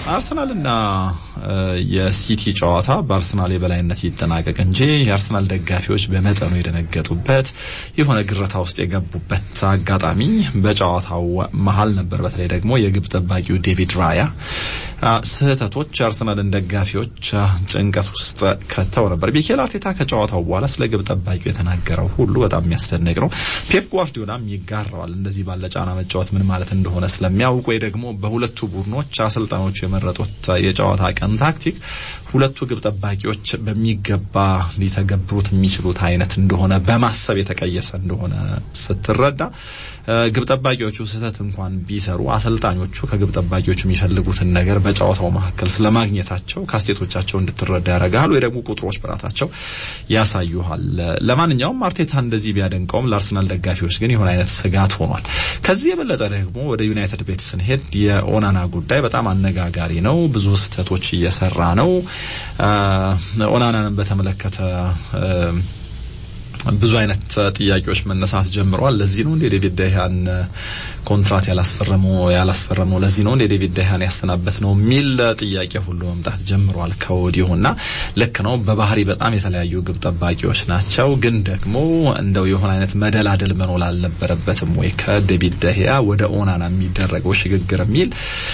አርሰናልና የሲቲ ጨዋታ በአርሰናል የበላይነት ይጠናቀቅ እንጂ የአርሰናል ደጋፊዎች በመጠኑ የደነገጡበት የሆነ ግረታ ውስጥ የገቡበት አጋጣሚ በጨዋታው መሀል ነበር። በተለይ ደግሞ የግብ ጠባቂው ዴቪድ ራያ ስህተቶች የአርሰናልን ደጋፊዎች ጭንቀት ውስጥ ከተው ነበር። ሚኬል አርቴታ ከጨዋታው በኋላ ስለ ግብ ጠባቂው የተናገረው ሁሉ በጣም የሚያስደንቅ ነው። ፔፕ ጓርዲዮላም ይጋራዋል። እንደዚህ ባለ ጫና መጫወት ምን ማለት እንደሆነ ስለሚያውቅ ወይ ደግሞ በሁለቱ ቡድኖች አሰልጣኞቹ የመረጡት የጨዋታ ቀን ታክቲክ ሁለቱ ግብ ጠባቂዎች በሚገባ ሊተገብሩት የሚችሉት አይነት እንደሆነ በማሰብ የተቀየሰ እንደሆነ ስትረዳ ግብ ጠባቂዎቹ ስህተት እንኳን ቢሰሩ አሰልጣኞቹ ከግብ ጠባቂዎቹ የሚፈልጉትን ነገር በጨዋታው መካከል ስለማግኘታቸው ካስቴቶቻቸው እንድትረዳ ያደርጋል፣ ወይ ደግሞ ቁጥሮች ብራታቸው ያሳዩሃል። ለማንኛውም አርቴታ እንደዚህ ቢያደንቀውም ለአርሰናል ደጋፊዎች ግን የሆነ አይነት ስጋት ሆኗል። ከዚህ የበለጠ ደግሞ ወደ ዩናይትድ ቤት ስንሄድ የኦናና ጉዳይ በጣም አነጋጋሪ ነው። ብዙ ስህተቶች እየሰራ ነው። ኦናናንን በተመለከተ ብዙ አይነት ጥያቄዎች መነሳት ጀምረዋል። ለዚህ ነው እንደ ዴቪድ ደህያን ኮንትራት ያላስፈረመው ያላስፈረመው ለዚህ ነው እንደ ዴቪድ ደህያን ያሰናበት ነው የሚል ጥያቄ ሁሉ መምጣት ጀምረዋል ከወዲሁና ልክ ነው። በባህሪ በጣም የተለያዩ ግብ ጠባቂዎች ናቸው። ግን ደግሞ እንደው የሆነ አይነት መደላደል መኖር አልነበረበትም ወይ ከዴቪድ ደህያ ወደ ኦናና የሚደረገው ሽግግር የሚል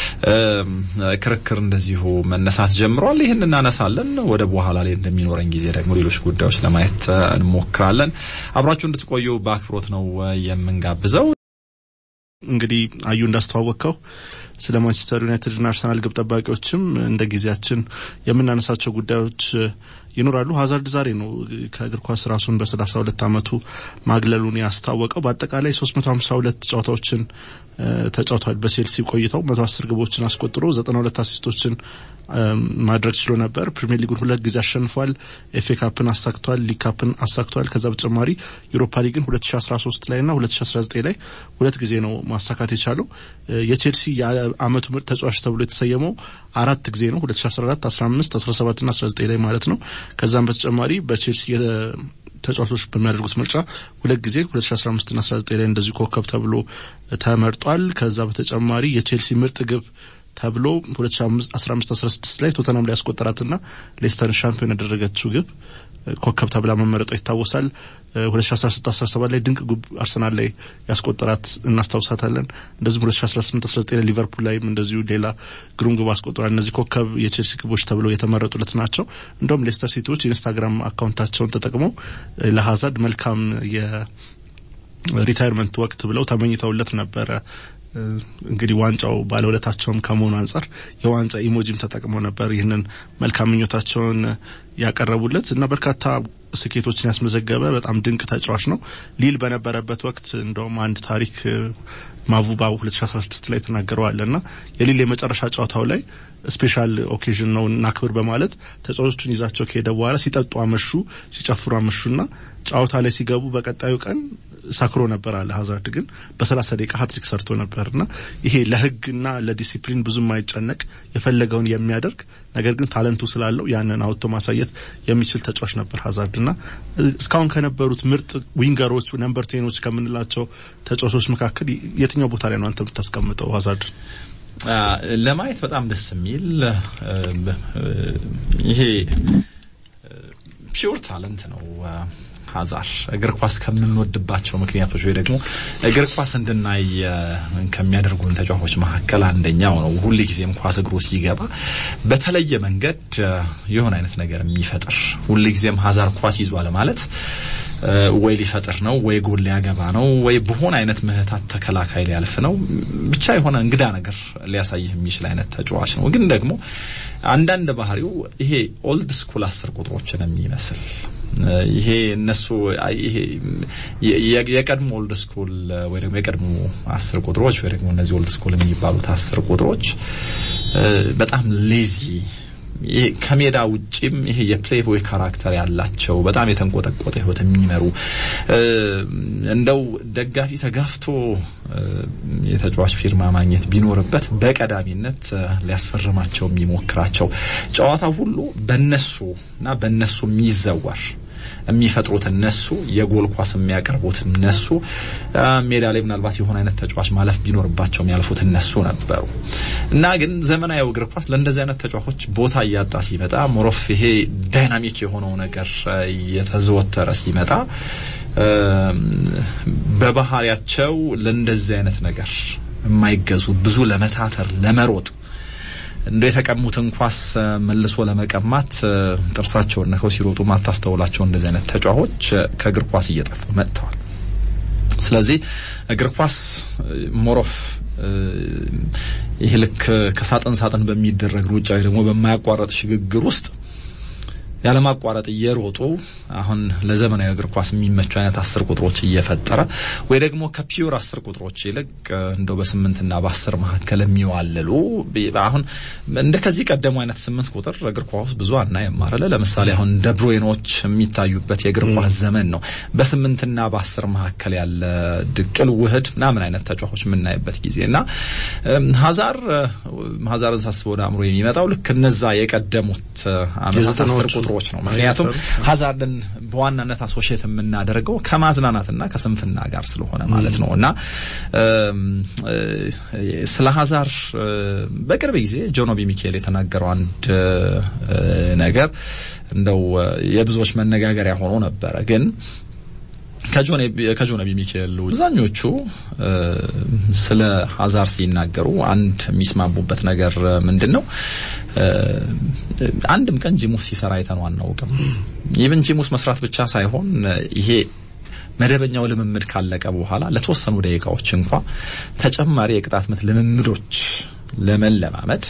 ክርክር እንደዚሁ መነሳት ጀምረዋል። ይህን እናነሳለን። ወደ በኋላ ላይ እንደሚኖረን ጊዜ ደግሞ ሌሎች ጉዳዮች ለማየት እንሞክራለን። አብራችሁ እንድትቆዩ በአክብሮት ነው የምንጋብዘው። እንግዲህ አዩ እንዳስተዋወቅከው ስለ ማንቸስተር ዩናይትድና አርሰናል ግብ ጠባቂዎችም እንደ ጊዜያችን የምናነሳቸው ጉዳዮች ይኖራሉ። ሀዛርድ ዛሬ ነው ከእግር ኳስ ራሱን በሰላሳ ሁለት አመቱ ማግለሉን ያስታወቀው። በአጠቃላይ ሶስት መቶ ሀምሳ ሁለት ጨዋታዎችን ተጫውቷል። በቼልሲ ቆይተው መቶ አስር ግቦችን አስቆጥሮ ዘጠና ሁለት አሲስቶችን ማድረግ ችሎ ነበር። ፕሪሚየር ሊጉን ሁለት ጊዜ አሸንፏል። ኤፍ ኤ ካፕን አሳክቷል። ሊግ ካፕን አሳክቷል። ከዛ በተጨማሪ ዩሮፓ ሊግን 2013 ላይ ና 2019 ላይ ሁለት ጊዜ ነው ማሳካት የቻለው። የቼልሲ የአመቱ ምርጥ ተጫዋች ተብሎ የተሰየመው አራት ጊዜ ነው 2014፣ 15፣ 17 ና 19 ላይ ማለት ነው። ከዛም በተጨማሪ በቼልሲ ተጫዋቾች በሚያደርጉት ምርጫ ሁለት ጊዜ 2015 ና 19 ላይ እንደዚሁ ኮከብ ተብሎ ተመርጧል። ከዛ በተጨማሪ የቼልሲ ምርጥ ግብ ተብሎ 2015-16 ላይ ቶተናም ላይ ያስቆጠራትና ሌስተርን ሻምፒዮን ያደረገችው ግብ ኮከብ ተብላ መመረጧ ይታወሳል። 2016-17 ላይ ድንቅ ግብ አርሰናል ላይ ያስቆጠራት እናስታውሳታለን። እንደዚሁም 2018-19 ላይ ሊቨርፑል ላይም እንደዚሁ ሌላ ግሩም ግብ አስቆጥሯል። እነዚህ ኮከብ የቼልሲ ግቦች ተብለው የተመረጡለት ናቸው። እንደውም ሌስተር ሲቲዎች የኢንስታግራም አካውንታቸውን ተጠቅመው ለሀዛርድ መልካም የሪታይርመንት ወቅት ብለው ተመኝተውለት ነበረ። እንግዲህ ዋንጫው ባለውለታቸውም ከመሆኑ አንጻር የዋንጫ ኢሞጂም ተጠቅመው ነበር ይህንን መልካም ምኞታቸውን ያቀረቡለት እና በርካታ ስኬቶችን ያስመዘገበ በጣም ድንቅ ተጫዋች ነው። ሊል በነበረበት ወቅት እንደውም አንድ ታሪክ ማቡባ 2016 ላይ ተናገረዋል እና የሊል የመጨረሻ ጨዋታው ላይ ስፔሻል ኦኬዥን ነው እናክብር በማለት ተጫዋቾቹን ይዛቸው ከሄደ በኋላ ሲጠጡ አመሹ፣ ሲጨፍሩ አመሹና ጨዋታ ላይ ሲገቡ በቀጣዩ ቀን ሰክሮ ነበር አለ። ሀዛርድ ግን በሰላሳ ደቂቃ ሀትሪክ ሰርቶ ነበርና ይሄ ለሕግና ለዲሲፕሊን ብዙም አይጨነቅ የፈለገውን የሚያደርግ ነገር ግን ታለንቱ ስላለው ያንን አውጥቶ ማሳየት የሚችል ተጫዋች ነበር ሀዛርድና እስካሁን ከነበሩት ምርጥ ዊንገሮች ነምበር ቴኖች ከምንላቸው ተጫዋቾች መካከል የትኛው ቦታ ላይ ነው አንተ የምታስቀምጠው ሀዛርድ? ለማየት በጣም ደስ የሚል ይሄ ፒውር ታለንት ነው። ሀዛር እግር ኳስ ከምንወድባቸው ምክንያቶች ወይ ደግሞ እግር ኳስ እንድናይ ከሚያደርጉን ተጫዋቾች መካከል አንደኛው ነው። ሁል ጊዜም ኳስ እግሩ ሲገባ በተለየ መንገድ የሆነ አይነት ነገር የሚፈጥር ሁል ጊዜም ሀዛር ኳስ ይዟል ማለት ወይ ሊፈጥር ነው ወይ ጎል ሊያገባ ነው ወይ በሆነ አይነት ምህታት ተከላካይ ሊያልፍ ነው። ብቻ የሆነ እንግዳ ነገር ሊያሳይህ የሚችል አይነት ተጫዋች ነው። ግን ደግሞ አንዳንድ ባህሪው ይሄ ኦልድ ስኩል አስር ቁጥሮችን የሚመስል ይሄ እነሱ ይሄ የቀድሞ ኦልድ ስኩል ወይ ደግሞ የቀድሞ አስር ቁጥሮች ወይ ደግሞ እነዚህ ኦልድ ስኩል የሚባሉት አስር ቁጥሮች በጣም ሌዚ ይሄ ከሜዳ ውጪም ይሄ የፕሌይቦይ ካራክተር ያላቸው በጣም የተንቆጠቆጠ ህይወት የሚመሩ እንደው ደጋፊ ተጋፍቶ የተጫዋች ፊርማ ማግኘት ቢኖርበት በቀዳሚነት ሊያስፈርማቸው የሚሞክራቸው ጨዋታ ሁሉ በነሱ እና በነሱ የሚዘወር የሚፈጥሩት እነሱ፣ የጎል ኳስ የሚያቀርቡት እነሱ፣ ሜዳ ላይ ምናልባት የሆነ አይነት ተጫዋች ማለፍ ቢኖርባቸው የሚያልፉት እነሱ ነበሩ እና ግን ዘመናዊ እግር ኳስ ለእንደዚህ አይነት ተጫዋቾች ቦታ እያጣ ሲመጣ ሞሮፍ ይሄ ዳይናሚክ የሆነው ነገር እየተዘወተረ ሲመጣ በባህሪያቸው ለእንደዚህ አይነት ነገር የማይገዙ ብዙ ለመታተር ለመሮጥ እንደ የተቀሙትን ኳስ መልሶ ለመቀማት ጥርሳቸውን ነከው ሲሮጡ ማታስተውላቸው እንደዚህ አይነት ተጫዋቾች ከእግር ኳስ እየጠፉ መጥተዋል። ስለዚህ እግር ኳስ ሞሮፍ ይህ ልክ ከሳጥን ሳጥን በሚደረግ ሩጫ ወይ ደግሞ በማያቋረጥ ሽግግር ውስጥ ያለማቋረጥ እየሮጡ አሁን ለዘመናዊ እግር ኳስ የሚመቹ አይነት አስር ቁጥሮች እየፈጠረ ወይ ደግሞ ከፒውር አስር ቁጥሮች ይልቅ እንደው በስምንትና በአስር መካከል የሚዋልሉ አሁን እንደ ከዚህ ቀደሙ አይነት ስምንት ቁጥር እግር ኳስ ብዙ አናይም አይደለ? ለምሳሌ አሁን ደብሮይኖች የሚታዩበት የእግር ኳስ ዘመን ነው። በስምንትና በአስር መካከል ያለ ድቅል ውህድ ምናምን አይነት ተጫዋቾች የምናይበት ጊዜ እና ሀዛር ሀዛርን ሳስበው ወደ አእምሮ የሚመጣው ልክ እነዛ የቀደሙት አመታት አስር ቁጥሮች ነው። ምክንያቱም ሀዛርድን በዋናነት አሶሽየት የምናደርገው ከማዝናናትና ከስንፍና ጋር ስለሆነ ማለት ነው እና ስለ ሀዛር በቅርብ ጊዜ ጆኖቢ ሚካኤል የተናገረው አንድ ነገር እንደው የብዙዎች መነጋገሪያ ሆኖ ነበረ ግን ከጆነቢ ሚካኤል አብዛኞቹ ስለ ሀዛር ሲናገሩ አንድ የሚስማሙበት ነገር ምንድን ነው? አንድም ቀን ጂሙስ ሲሰራ አይተነው አናውቅም። ኢቭን ጂሙስ መስራት ብቻ ሳይሆን ይሄ መደበኛው ልምምድ ካለቀ በኋላ ለተወሰኑ ደቂቃዎች እንኳ ተጨማሪ የቅጣት ምት ልምምዶች ለመለማመድ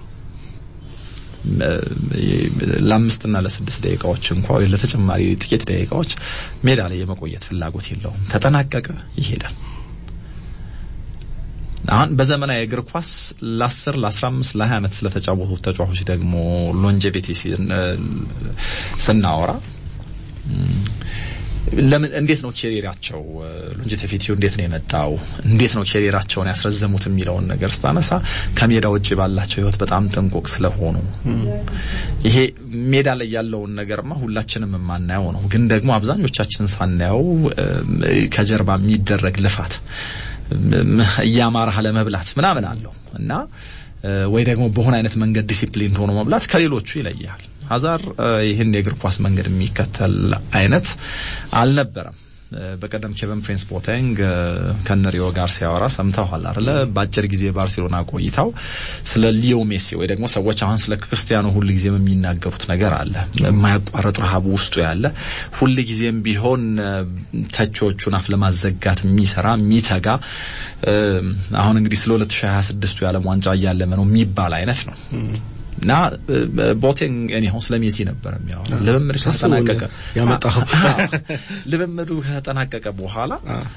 ለአምስትና ለስድስት ደቂቃዎች እንኳ ወይ ለተጨማሪ ጥቂት ደቂቃዎች ሜዳ ላይ የመቆየት ፍላጎት የለውም። ተጠናቀቀ፣ ይሄዳል። አሁን በዘመናዊ እግር ኳስ ለ10 ለ15 ለ20 ዓመት ስለተጫወቱት ተጫዋቾች ደግሞ ሎንጀቪቲ ስናወራ ለምን እንዴት ነው ኬሪራቸው ሎንጂቲቪቲው እንዴት ነው የመጣው እንዴት ነው ኬሪራቸውን ያስረዘሙት የሚለውን ነገር ስታነሳ ከሜዳ ውጭ ባላቸው ህይወት በጣም ጥንቁቅ ስለሆኑ ይሄ ሜዳ ላይ ያለውን ነገርማ ሁላችንም የማናየው ነው ግን ደግሞ አብዛኞቻችን ሳናየው ከጀርባ የሚደረግ ልፋት እያማረህ ለመብላት ምናምን አለው እና ወይ ደግሞ በሆነ አይነት መንገድ ዲሲፕሊን ሆኖ መብላት ከሌሎቹ ይለያል ሀዛር ይህን የእግር ኳስ መንገድ የሚከተል አይነት አልነበረም። በቀደም ኬቨን ፕሪንስ ቦቴንግ ከነሪዮ ጋር ሲያወራ ሰምተዋል አይደለ? በአጭር ጊዜ ባርሴሎና ቆይታው ስለ ሊዮ ሜሲ ወይ ደግሞ ሰዎች አሁን ስለ ክርስቲያኖ ሁል ጊዜም የሚናገሩት ነገር አለ። የማያቋርጥ ረሃቡ ውስጡ ያለ ሁል ጊዜም ቢሆን ተቾቹን አፍ ለማዘጋት የሚሰራ የሚተጋ አሁን እንግዲህ ስለ 2026ቱ የዓለም ዋንጫ እያለመ ነው የሚባል አይነት ነው። እና ቦቴንግ እኔ አሁን ስለ ሜሲ ነበር የሚያወራው። ልምምድ ከተጠናቀቀ ያመጣው ልምምዱ ከተጠናቀቀ በኋላ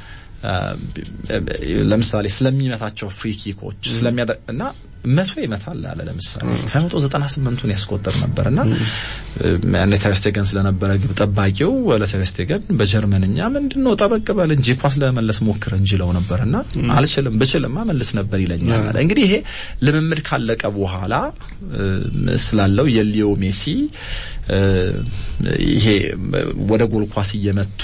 ለምሳሌ ስለሚመታቸው ፍሪ ኪኮች ስለሚያደ እና መቶ ይመታል አለ። ለምሳሌ ከመቶ ዘጠና ስምንቱን ያስቆጥር ነበር እና ያኔ ተርስቴገን ስለነበረ ግብ ጠባቂው ለተርስቴገን በጀርመንኛ ምንድን ነው ጠበቅ በል እንጂ ኳስ ለመመለስ ሞክር እንጂ ለው ነበር እና አልችልም ብችልማ መልስ ነበር ይለኛል አለ። እንግዲህ ይሄ ልምምድ ካለቀ በኋላ ስላለው የሊዮ ሜሲ ይሄ ወደ ጎል ኳስ እየመቱ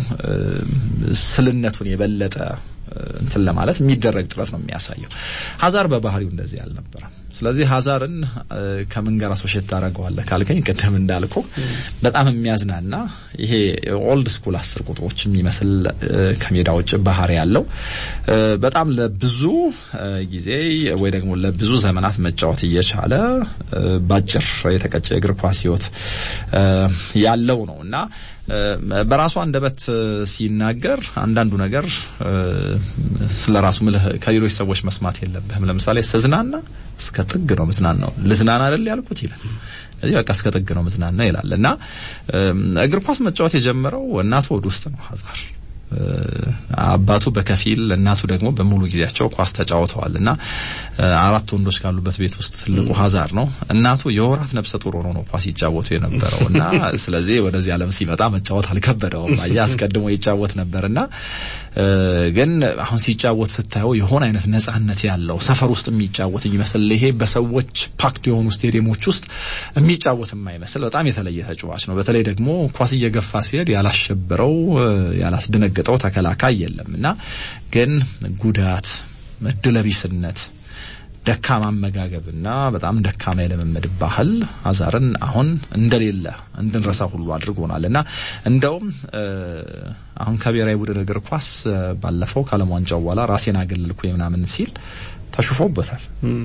ስልነቱን የበለጠ እንትን ለማለት የሚደረግ ጥረት ነው የሚያሳየው። ሀዛር በባህሪው እንደዚህ አልነበረም። ስለዚህ ሀዛርን ከምን ጋር አሶሼት ታደርገዋለህ ካልከኝ ቅድም እንዳልኩ በጣም የሚያዝናና ይሄ ኦልድ ስኩል አስር ቁጥሮች የሚመስል ከሜዳ ውጭ ባህሪ ያለው በጣም ለብዙ ጊዜ ወይ ደግሞ ለብዙ ዘመናት መጫወት እየቻለ ባጭር የተቀጨ እግር ኳስ ህይወት ያለው ነው እና በራሱ አንደበት ሲናገር አንዳንዱ ነገር ስለ ራሱ ምልህ ከሌሎች ሰዎች መስማት የለብህም። ለምሳሌ ስዝናና እስከ ጥግ ነው ምዝናናው ልዝናና አይደል ያልኩት ይላል። እዚህ በቃ እስከ ጥግ ነው ምዝናና ይላል እና እግር ኳስ መጫወት የጀመረው እናቱ ወደ ውስጥ ነው ሀዛር አባቱ በከፊል እናቱ ደግሞ በሙሉ ጊዜያቸው ኳስ ተጫውተዋል እና አራት ወንዶች ካሉበት ቤት ውስጥ ትልቁ ሀዛር ነው። እናቱ የወራት ነብሰ ጡር ሆኖ ነው ኳስ ይጫወቱ የነበረው እና ስለዚህ ወደዚህ ዓለም ሲመጣ መጫወት አልከበደውም። አየህ አስቀድሞ ይጫወት ነበርና ግን አሁን ሲጫወት ስታየው የሆነ አይነት ነጻነት ያለው ሰፈር ውስጥ የሚጫወት የሚመስል ይሄ በሰዎች ፓክድ የሆኑ ስቴዲየሞች ውስጥ የሚጫወት የማይመስል በጣም የተለየ ተጫዋች ነው። በተለይ ደግሞ ኳስ እየገፋ ሲሄድ ያላሸበረው ያላስደነገጠው ተከላካይ የለም እና ግን ጉዳት፣ እድለቢስነት ደካማ አመጋገብና በጣም ደካማ የልምምድ ባህል አዛርን አሁን እንደሌለ እንድንረሳ ሁሉ አድርጎናል እና እንደውም አሁን ከብሔራዊ ቡድን እግር ኳስ ባለፈው ከዓለም ዋንጫው በኋላ ራሴን አገለልኩ ምናምን ሲል ተሽፎበታል።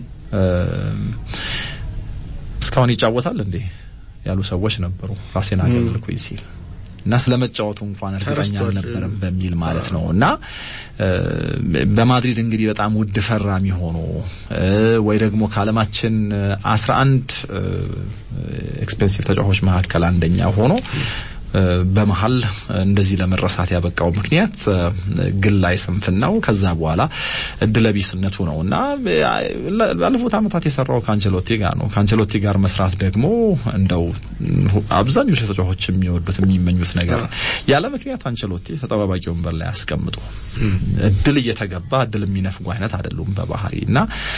እስካሁን ይጫወታል እንዴ ያሉ ሰዎች ነበሩ ራሴን አገለልኩ ሲል እና ስለመጫወቱ እንኳን እርግጠኛ አልነበረም በሚል ማለት ነው። እና በማድሪድ እንግዲህ በጣም ውድ ፈራሚ ሆኖ ወይ ደግሞ ከዓለማችን አስራ አንድ ኤክስፔንሲቭ ተጫዋቾች መካከል አንደኛ ሆኖ በመሀል እንደዚህ ለመረሳት ያበቃው ምክንያት ግላይ ስንፍናው ከዛ በኋላ እድለቢስነቱ ነው እና ባለፉት ዓመታት የሰራው ከአንቸሎቲ ጋር ነው። ከአንቸሎቲ ጋር መስራት ደግሞ እንደው አብዛኞቹ ተጫዋቾች የሚወዱት የሚመኙት ነገር ያለ ምክንያት አንቸሎቲ ተጠባባቂ ወንበር ላይ ያስቀምጡ እድል እየተገባ እድል የሚነፍጉ አይነት አይደሉም በባህሪ እና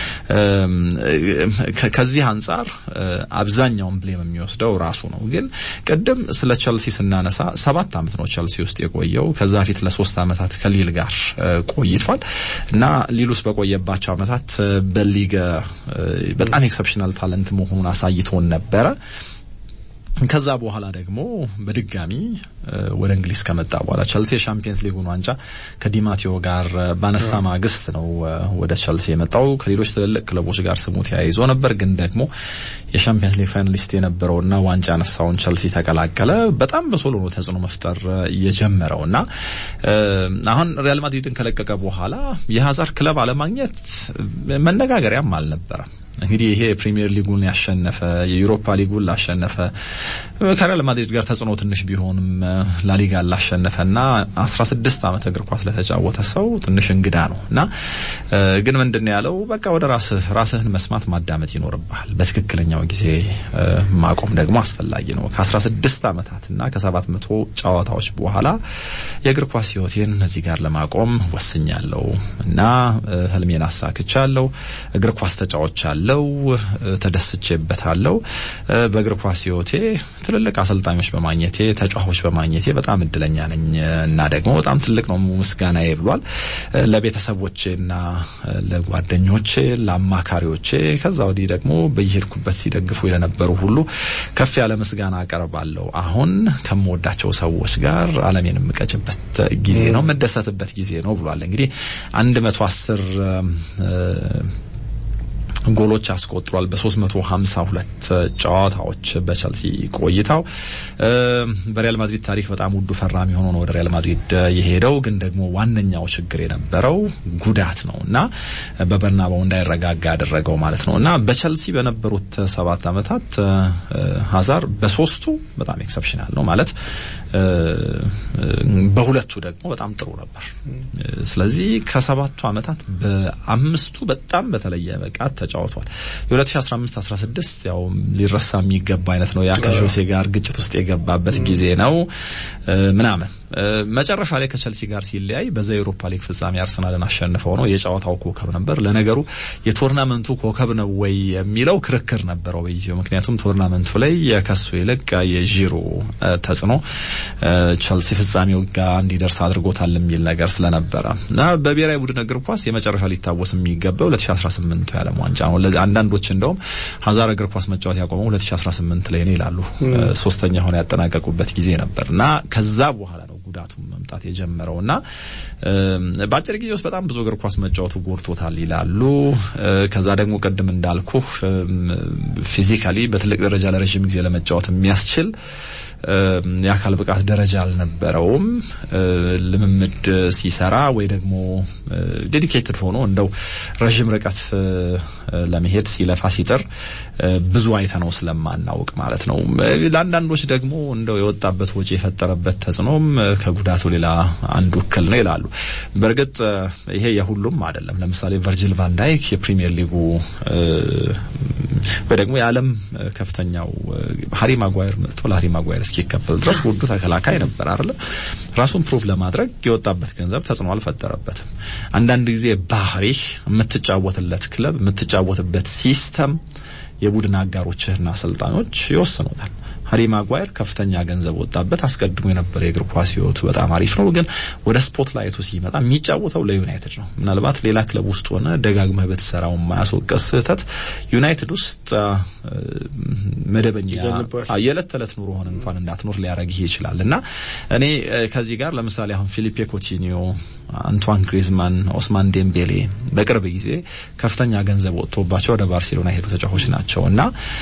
ከዚህ አንጻር አብዛኛውን ብሌም የሚወስደው ራሱ ነው። ግን ቅድም ስለ ቸልሲ ስናነሳ ሰባት አመት ነው ቸልሲ ውስጥ የቆየው። ከዛ ፊት ለሶስት አመታት ከሊል ጋር ቆይቷል እና ሊል ውስጥ በቆየባቸው አመታት በሊግ በጣም ኤክሰፕሽናል ታለንት መሆኑን አሳይቶን ነበረ። ከዛ በኋላ ደግሞ በድጋሚ ወደ እንግሊዝ ከመጣ በኋላ ቸልሲ የሻምፒየንስ ሊጉን ዋንጫ ከዲማቴዮ ጋር ባነሳ ማግስት ነው ወደ ቸልሲ የመጣው። ከሌሎች ትልልቅ ክለቦች ጋር ስሙ ተያይዞ ነበር፣ ግን ደግሞ የሻምፒየንስ ሊግ ፋይናሊስት የነበረውና ዋንጫ ያነሳውን ቸልሲ ተቀላቀለ። በጣም በቶሎ ነው ተጽዕኖ መፍጠር የጀመረው እና አሁን ሪያል ማድሪድን ከለቀቀ በኋላ የሀዛር ክለብ አለማግኘት መነጋገሪያም አልነበረም። እንግዲህ ይሄ የፕሪሚየር ሊጉን ያሸነፈ የዩሮፓ ሊጉን ላሸነፈ ከሪያል ማድሪድ ጋር ተጽዕኖ ትንሽ ቢሆንም ላሊጋ ላሸነፈና 16 ዓመት እግር ኳስ ለተጫወተ ሰው ትንሽ እንግዳ ነው እና ግን ምንድን ያለው በቃ ወደ ራስህ ራስህን መስማት ማዳመጥ ይኖርብሃል። በትክክለኛው ጊዜ ማቆም ደግሞ አስፈላጊ ነው። ከ16 ዓመታትና ከ700 ጨዋታዎች በኋላ የእግር ኳስ ሕይወቴን እዚህ ጋር ለማቆም ወስኛለሁ እና ህልሜን አሳክቻለሁ። እግር ኳስ ተጫዋች አለው ተደስቼበታለሁ። በእግር ኳስ ህይወቴ ትልልቅ አሰልጣኞች በማግኘቴ ተጫዋቾች በማግኘቴ በጣም እድለኛ ነኝ እና ደግሞ በጣም ትልቅ ነው ምስጋናዬ ብሏል። ለቤተሰቦቼና ለጓደኞቼ፣ ለአማካሪዎቼ ከዛ ወዲህ ደግሞ በየሄድኩበት ሲደግፉ ለነበሩ ሁሉ ከፍ ያለ ምስጋና አቀርባለሁ። አሁን ከምወዳቸው ሰዎች ጋር ዓለሜን የምቀጭበት ጊዜ ነው፣ የምደሰትበት ጊዜ ነው ብሏል። እንግዲህ አንድ መቶ አስር ጎሎች አስቆጥሯል በ352 ጨዋታዎች በቸልሲ ቆይታው። በሪያል ማድሪድ ታሪክ በጣም ውዱ ፈራሚ ሆኖ ነው ወደ ሪያል ማድሪድ የሄደው። ግን ደግሞ ዋነኛው ችግር የነበረው ጉዳት ነው እና በበርናባው እንዳይረጋጋ ያደረገው ማለት ነው እና በቸልሲ በነበሩት ሰባት ዓመታት ሀዛር በሶስቱ በጣም ኤክሰፕሽናል ነው ማለት በሁለቱ ደግሞ በጣም ጥሩ ነበር። ስለዚህ ከሰባቱ ዓመታት በአምስቱ በጣም በተለየ ብቃት ተጫውቷል። የ2015 16 ያው ሊረሳ የሚገባ አይነት ነው። ያ ከጆሴ ጋር ግጭት ውስጥ የገባበት ጊዜ ነው ምናምን መጨረሻ ላይ ከቸልሲ ጋር ሲለያይ በዛ የአውሮፓ ሊግ ፍጻሜ አርሰናልን አሸንፈው ነው የጨዋታው ኮከብ ነበር። ለነገሩ የቶርናመንቱ ኮከብ ነው ወይ የሚለው ክርክር ነበረው በጊዜው። ምክንያቱም ቶርናመንቱ ላይ ከሱ ይልቅ የዢሮ ተጽዕኖ ቸልሲ ፍጻሜው ጋር እንዲደርስ አድርጎታል የሚል ነገር ስለነበረ እና በብሔራዊ ቡድን እግር ኳስ የመጨረሻ ሊታወስ የሚገባው 2018 የዓለም ዋንጫ ነው። አንዳንዶች እንደውም ሀዛር እግር ኳስ መጫወት ያቆመው 2018 ላይ ነው ይላሉ። ሶስተኛ ሆነ ያጠናቀቁበት ጊዜ ነበር እና ከዛ በኋላ ነው ጉዳቱ መምጣት የጀመረው እና በአጭር ጊዜ ውስጥ በጣም ብዙ እግር ኳስ መጫወቱ ጎድቶታል ይላሉ። ከዛ ደግሞ ቅድም እንዳልኩ ፊዚካሊ በትልቅ ደረጃ ለረዥም ጊዜ ለመጫወት የሚያስችል የአካል ብቃት ደረጃ አልነበረውም። ልምምድ ሲሰራ ወይ ደግሞ ዴዲኬትድ ሆኖ እንደው ረዥም ርቀት ለመሄድ ሲለፋ ሲጥር ብዙ አይተ ነው ስለማናውቅ ማለት ነው። ለአንዳንዶች ደግሞ እንደው የወጣበት ወጪ የፈጠረበት ተጽዕኖም ከጉዳቱ ሌላ አንዱ እክል ነው ይላሉ። በእርግጥ ይሄ የሁሉም አይደለም። ለምሳሌ ቨርጂል ቫን ዳይክ የፕሪሚየር ሊጉ ወይ ደግሞ የዓለም ከፍተኛው ሃሪ ማጓየር መጥቶ ለሃሪ ማጓየር እስኪከፈል ድረስ ውዱ ተከላካይ ነበር አይደለ? ራሱን ፕሩቭ ለማድረግ የወጣበት ገንዘብ ተጽዕኖ አልፈጠረበትም። አንዳንድ ጊዜ ባህሪህ፣ የምትጫወትለት ክለብ፣ የምትጫወትበት ሲስተም የቡድን አጋሮችህና አሰልጣኞች ይወስኑታል። ሃሪ ማጓየር ከፍተኛ ገንዘብ ወጣበት። አስቀድሞ የነበረ የእግር ኳስ ህይወቱ በጣም አሪፍ ነው፣ ግን ወደ ስፖርት ላይቱ ሲመጣ የሚጫወተው ለዩናይትድ ነው። ምናልባት ሌላ ክለብ ውስጥ ሆነ ደጋግመህ በተሰራው የማያስወቀስ ስህተት ዩናይትድ ውስጥ መደበኛ የዕለት ተዕለት ኑሮህን እንኳን እንዳትኖር ሊያደርግህ ይችላል እና እኔ ከዚህ ጋር ለምሳሌ አሁን ፊሊፔ ኮቲኒዮ፣ አንቷን ግሪዝማን፣ ኦስማን ዴምቤሌ በቅርብ ጊዜ ከፍተኛ ገንዘብ ወጥቶባቸው ወደ ባርሴሎና የሄዱ ተጫዋቾች ናቸው እና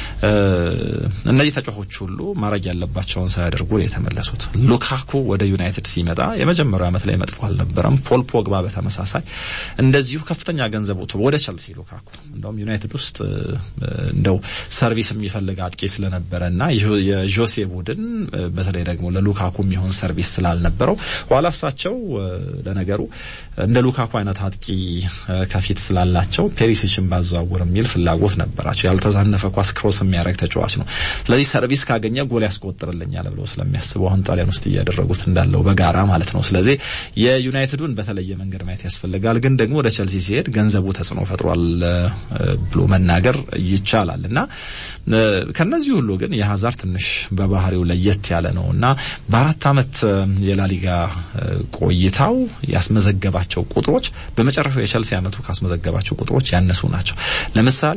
እነዚህ ተጫዋቾች ሁሉ ማድረግ ያለባቸውን ሳያደርጉ ነው የተመለሱት። ሉካኩ ወደ ዩናይትድ ሲመጣ የመጀመሪያው ዓመት ላይ መጥፎ አልነበረም። ፖል ፖግባ በተመሳሳይ እንደዚሁ ከፍተኛ ገንዘብ ወጥቶ ወደ ቸልሲ ሉካኩ እንደውም ዩናይትድ ውስጥ እንደው ሰርቪስ የሚፈልግ አጥቂ ስለነበረና የጆሴ ቡድን በተለይ ደግሞ ለሉካኩ የሚሆን ሰርቪስ ስላልነበረው ኋላ እሳቸው ለነገሩ እንደ ሉካኩ አይነት አጥቂ ከፊት ስላላቸው ፔሪሲችን ባዘዋውር የሚል ፍላጎት ነበራቸው። ያልተዛነፈ ኳስ ክሮስ የሚያደርግ ተጫዋች ነው። ስለዚህ ሰርቪስ ካገኘ ጎል ያስቆጥርልኛል ብለው ስለሚያስቡ አሁን ጣሊያን ውስጥ እያደረጉት እንዳለው በጋራ ማለት ነው። ስለዚህ የዩናይትዱን በተለየ መንገድ ማየት ያስፈልጋል። ግን ደግሞ ወደ ቸልሲ ሲሄድ ገንዘቡ ተጽዕኖ ፈጥሯል ብሎ መናገር ይቻላል እና ከነዚህ ሁሉ ግን የሀዛር ትንሽ በባህሪው ለየት ያለ ነው እና በአራት ዓመት የላሊጋ ቆይታው ያስመዘገባቸው ቁጥሮች በመጨረሻው የቸልሲ ዓመቱ ካስመዘገባቸው ቁጥሮች ያነሱ ናቸው። ለምሳሌ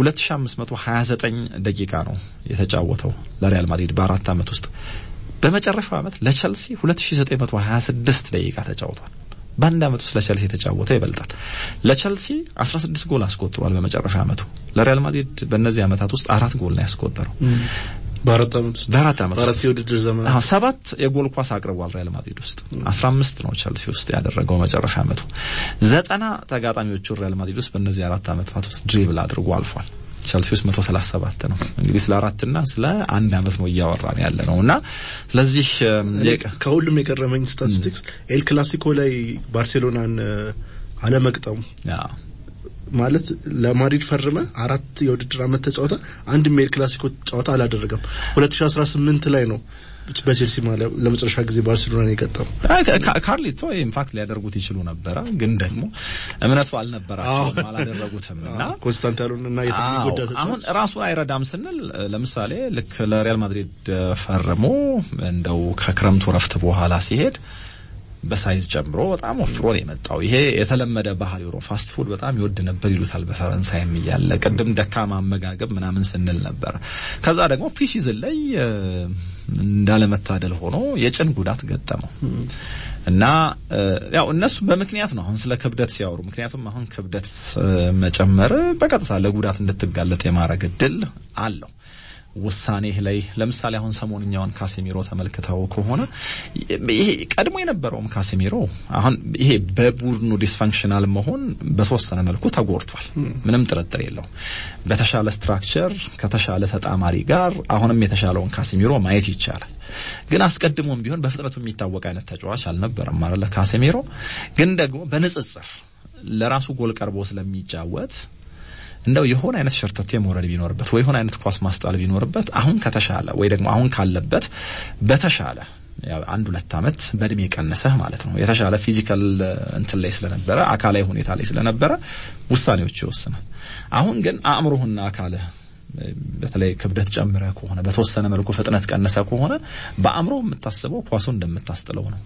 2529 ደቂቃ ነው የተጫወተው ለሪያል ማድሪድ በአራት ዓመት ውስጥ። በመጨረሻው ዓመት ለቸልሲ 2926 ደቂቃ ተጫውቷል። በአንድ ዓመት ውስጥ ለቸልሲ የተጫወተው ይበልጣል። ለቸልሲ 16 ጎል አስቆጥሯል በመጨረሻ ዓመቱ። ለሪያል ማድሪድ በእነዚህ ዓመታት ውስጥ አራት ጎል ነው ያስቆጠረው። በአራት ዓመት ውስጥ በአራት ዓመት በአራት የውድድር ዘመን አሁን ሰባት የጎል ኳስ አቅርቧል ሪያል ማድሪድ ውስጥ 15 ነው ቸልሲ ውስጥ ያደረገው መጨረሻ ዓመቱ። ዘጠና ተጋጣሚዎቹ ሪያል ማድሪድ ውስጥ በእነዚህ አራት ዓመታት ውስጥ ድሪብል አድርጎ አልፏል። ቸልሲ ውስጥ 137 ነው። እንግዲህ ስለ አራትና ስለ አንድ ዓመት ነው እያወራን ያለ ነው እና ስለዚህ ከሁሉም የገረመኝ ስታቲስቲክስ ኤል ክላሲኮ ላይ ባርሴሎናን አለመቅጠሙ ማለት ለማድሪድ ፈርመ አራት የውድድር ዓመት ተጫወተ። አንድም የኤል ክላሲኮ ጨዋታ አላደረገም። 2018 ላይ ነው በቼልሲ ለመጨረሻ ጊዜ ባርሴሎናን የገጠሙ። ካርሊቶ ኢንፋክት ሊያደርጉት ይችሉ ነበረ፣ ግን ደግሞ እምነቱ አልነበራቸውም፣ አላደረጉትም እና ኮንስታንት ያሉን እና የተጎዳ አሁን ራሱን አይረዳም ስንል ለምሳሌ ልክ ለሪያል ማድሪድ ፈርሞ እንደው ከክረምቱ ረፍት በኋላ ሲሄድ በሳይዝ ጨምሮ በጣም ወፍሮ ነው የመጣው። ይሄ የተለመደ ባህሪው ነው። ፋስት ፉድ በጣም ይወድ ነበር ይሉታል በፈረንሳይም እያለ ቅድም ደካማ አመጋገብ ምናምን ስንል ነበር። ከዛ ደግሞ ፕሪሲዝን ላይ እንዳለመታደል ሆኖ የጭን ጉዳት ገጠመው እና ያው እነሱ በምክንያት ነው አሁን ስለ ክብደት ሲያወሩ። ምክንያቱም አሁን ክብደት መጨመር በቀጥታ ለጉዳት እንድትጋለጥ የማድረግ እድል አለው። ውሳኔህ ላይ ለምሳሌ አሁን ሰሞንኛውን ካሴሚሮ ተመልክተው ከሆነ ይሄ ቀድሞ የነበረውም ካሴሚሮ አሁን ይሄ በቡድኑ ዲስፋንክሽናል መሆን በተወሰነ መልኩ ተጎድቷል። ምንም ጥርጥር የለውም። በተሻለ ስትራክቸር ከተሻለ ተጣማሪ ጋር አሁንም የተሻለውን ካሴሚሮ ማየት ይቻላል። ግን አስቀድሞም ቢሆን በፍጥነቱ የሚታወቅ አይነት ተጫዋች አልነበረም ማለት ካሴሚሮ ግን ደግሞ በንጽጽር ለራሱ ጎል ቀርቦ ስለሚጫወት እንደው የሆነ አይነት ሸርተቴ መውረድ ቢኖርበት ወይ የሆነ አይነት ኳስ ማስጣል ቢኖርበት አሁን ከተሻለ ወይ ደግሞ አሁን ካለበት በተሻለ አንድ ሁለት ዓመት በእድሜ ቀነሰህ ማለት ነው። የተሻለ ፊዚካል እንትን ላይ ስለነበረ አካላዊ ሁኔታ ላይ ስለነበረ ውሳኔዎች ይወስናል። አሁን ግን አእምሮህና አካልህ በተለይ ክብደት ጨምረ ከሆነ በተወሰነ መልኩ ፍጥነት ቀነሰ ከሆነ በአእምሮ የምታስበው ኳሱን እንደምታስጥለው ነው።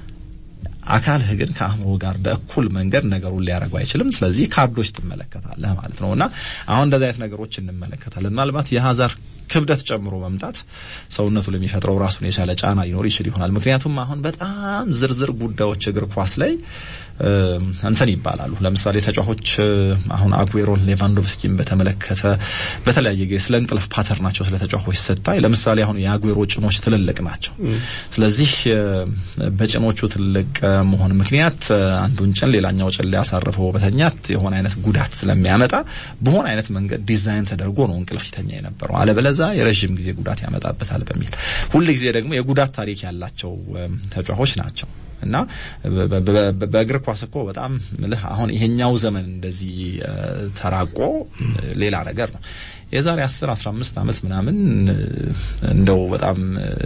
አካልህ ግን ከአእምሮ ጋር በእኩል መንገድ ነገሩን ሊያደርገው አይችልም። ስለዚህ ካርዶች ትመለከታለህ ማለት ነው እና አሁን እንደዚህ አይነት ነገሮች እንመለከታለን። ምናልባት የሀዛር ክብደት ጨምሮ መምጣት ሰውነቱ ለሚፈጥረው ራሱን የቻለ ጫና ሊኖር ይችል ይሆናል። ምክንያቱም አሁን በጣም ዝርዝር ጉዳዮች እግር ኳስ ላይ እንትን ይባላሉ። ለምሳሌ ተጫዋቾች አሁን አጉዌሮን፣ ሌቫንዶቭስኪን በተመለከተ በተለያየ ጊዜ ስለ እንቅልፍ ፓተርናቸው ስለ ተጫዋቾች ስታይ ለምሳሌ አሁን የአጉዌሮ ጭኖች ትልልቅ ናቸው። ስለዚህ በጭኖቹ ትልቅ መሆን ምክንያት አንዱን ጭን ሌላኛው ጭን ላይ አሳርፈው በተኛት የሆነ አይነት ጉዳት ስለሚያመጣ በሆነ አይነት መንገድ ዲዛይን ተደርጎ ነው እንቅልፍ ይተኛ የነበረው። አለበለዛ የረዥም ጊዜ ጉዳት ያመጣበታል በሚል ሁል ጊዜ ደግሞ የጉዳት ታሪክ ያላቸው ተጫዋቾች ናቸው እና በእግር ኳስ እኮ በጣም ምልህ አሁን ይሄኛው ዘመን እንደዚህ ተራቆ ሌላ ነገር ነው። የዛሬ 10 15 ዓመት ምናምን እንደው በጣም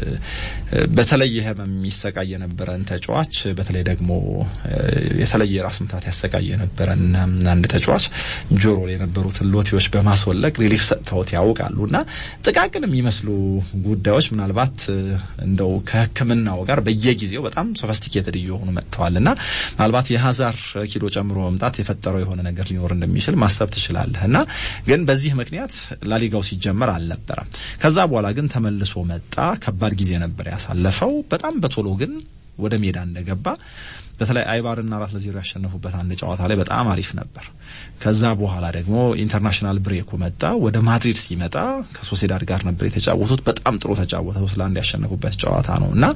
በተለየ ህመም የሚሰቃይ የነበረን ተጫዋች በተለይ ደግሞ የተለየ ራስ ምታት ያሰቃይ የነበረን አንድ ተጫዋች ጆሮ ላይ የነበሩትን ሎቴዎች በማስወለቅ ሪሊፍ ሰጥተውት ያውቃሉ እና ጥቃቅን የሚመስሉ ጉዳዮች ምናልባት እንደው ከሕክምናው ጋር በየጊዜው በጣም ሶፊስቲኬትድ እየሆኑ መጥተዋል እና ምናልባት የሀዛር ኪሎ ጨምሮ መምጣት የፈጠረው የሆነ ነገር ሊኖር እንደሚችል ማሰብ ትችላለህ እና ግን በዚህ ምክንያት ላሊጋው ሲጀመር አልነበረም። ከዛ በኋላ ግን ተመልሶ መጣ። ከባድ ጊዜ ነበር ያሳለፈው። በጣም በቶሎ ግን ወደ ሜዳ እንደገባ በተለይ አይባርና አራት ለዜሮ ያሸነፉበት አንድ ጨዋታ ላይ በጣም አሪፍ ነበር። ከዛ በኋላ ደግሞ ኢንተርናሽናል ብሬኩ መጣ። ወደ ማድሪድ ሲመጣ ከሶሴዳድ ጋር ነበር የተጫወቱት። በጣም ጥሩ ተጫወተ። ሶስት ለአንድ ያሸነፉበት ጨዋታ ነው እና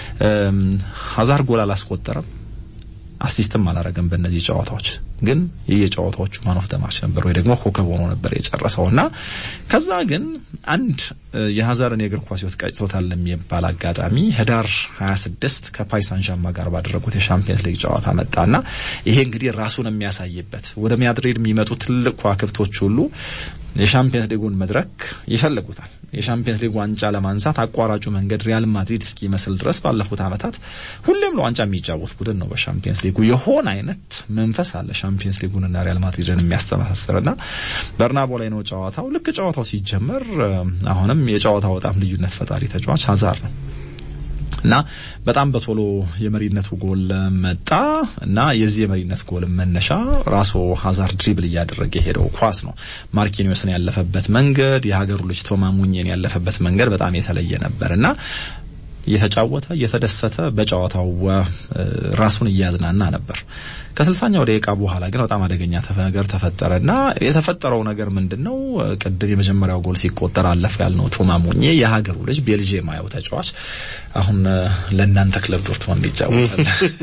ሀዛር ጎል አላስቆጠረም አሲስትም አላረገም በእነዚህ ጨዋታዎች ግን የየጨዋታዎቹ ማን ኦፍ ዘ ማች ነበር ወይ ደግሞ ኮከብ ሆኖ ነበር የጨረሰውና ከዛ ግን አንድ የሀዛርን የእግር ኳስ ሕይወት ቀጭቶታል የሚባል አጋጣሚ ህዳር 26 ከፓሪስ ሳን ዠርማን ጋር ባደረጉት የሻምፒየንስ ሊግ ጨዋታ መጣና ይሄ እንግዲህ ራሱን የሚያሳይበት ወደ ማድሪድ የሚመጡ ትልቅ ከዋክብቶች ሁሉ የሻምፒየንስ ሊጉን መድረክ ይፈልጉታል። የሻምፒየንስ ሊግ ዋንጫ ለማንሳት አቋራጩ መንገድ ሪያል ማድሪድ እስኪመስል ድረስ ባለፉት ዓመታት ሁሌም ለዋንጫ የሚጫወት ቡድን ነው። በሻምፒየንስ ሊጉ የሆነ አይነት መንፈስ አለ። ሻምፒየንስ ሊጉንና ሪያል ማድሪድን የሚያስተሳስርና በርናቦ ላይ ነው ጨዋታው። ልክ ጨዋታው ሲጀመር አሁንም የጨዋታው በጣም ልዩነት ፈጣሪ ተጫዋች ሀዛር ነው እና በጣም በቶሎ የመሪነቱ ጎል መጣ እና የዚህ የመሪነት ጎል መነሻ ራሱ ሀዛር ድሪብል እያደረገ የሄደው ኳስ ነው። ማርኪኒዮስን ያለፈበት መንገድ፣ የሀገሩ ልጅ ቶማ ሙኝን ያለፈበት መንገድ በጣም የተለየ ነበር እና እየተጫወተ እየተደሰተ በጨዋታው ራሱን እያዝናና ነበር። ከስልሳኛው ደቂቃ በኋላ ግን በጣም አደገኛ ነገር ተፈጠረና የተፈጠረው ነገር ምንድን ነው? ቅድም የመጀመሪያው ጎል ሲቆጠር አለፈ ያልነው ቶማ ሙኜ የሀገሩ ልጅ ቤልጅየማዊው ተጫዋች አሁን ለእናንተ ክለብ ዶርትመንድ ይጫወታል።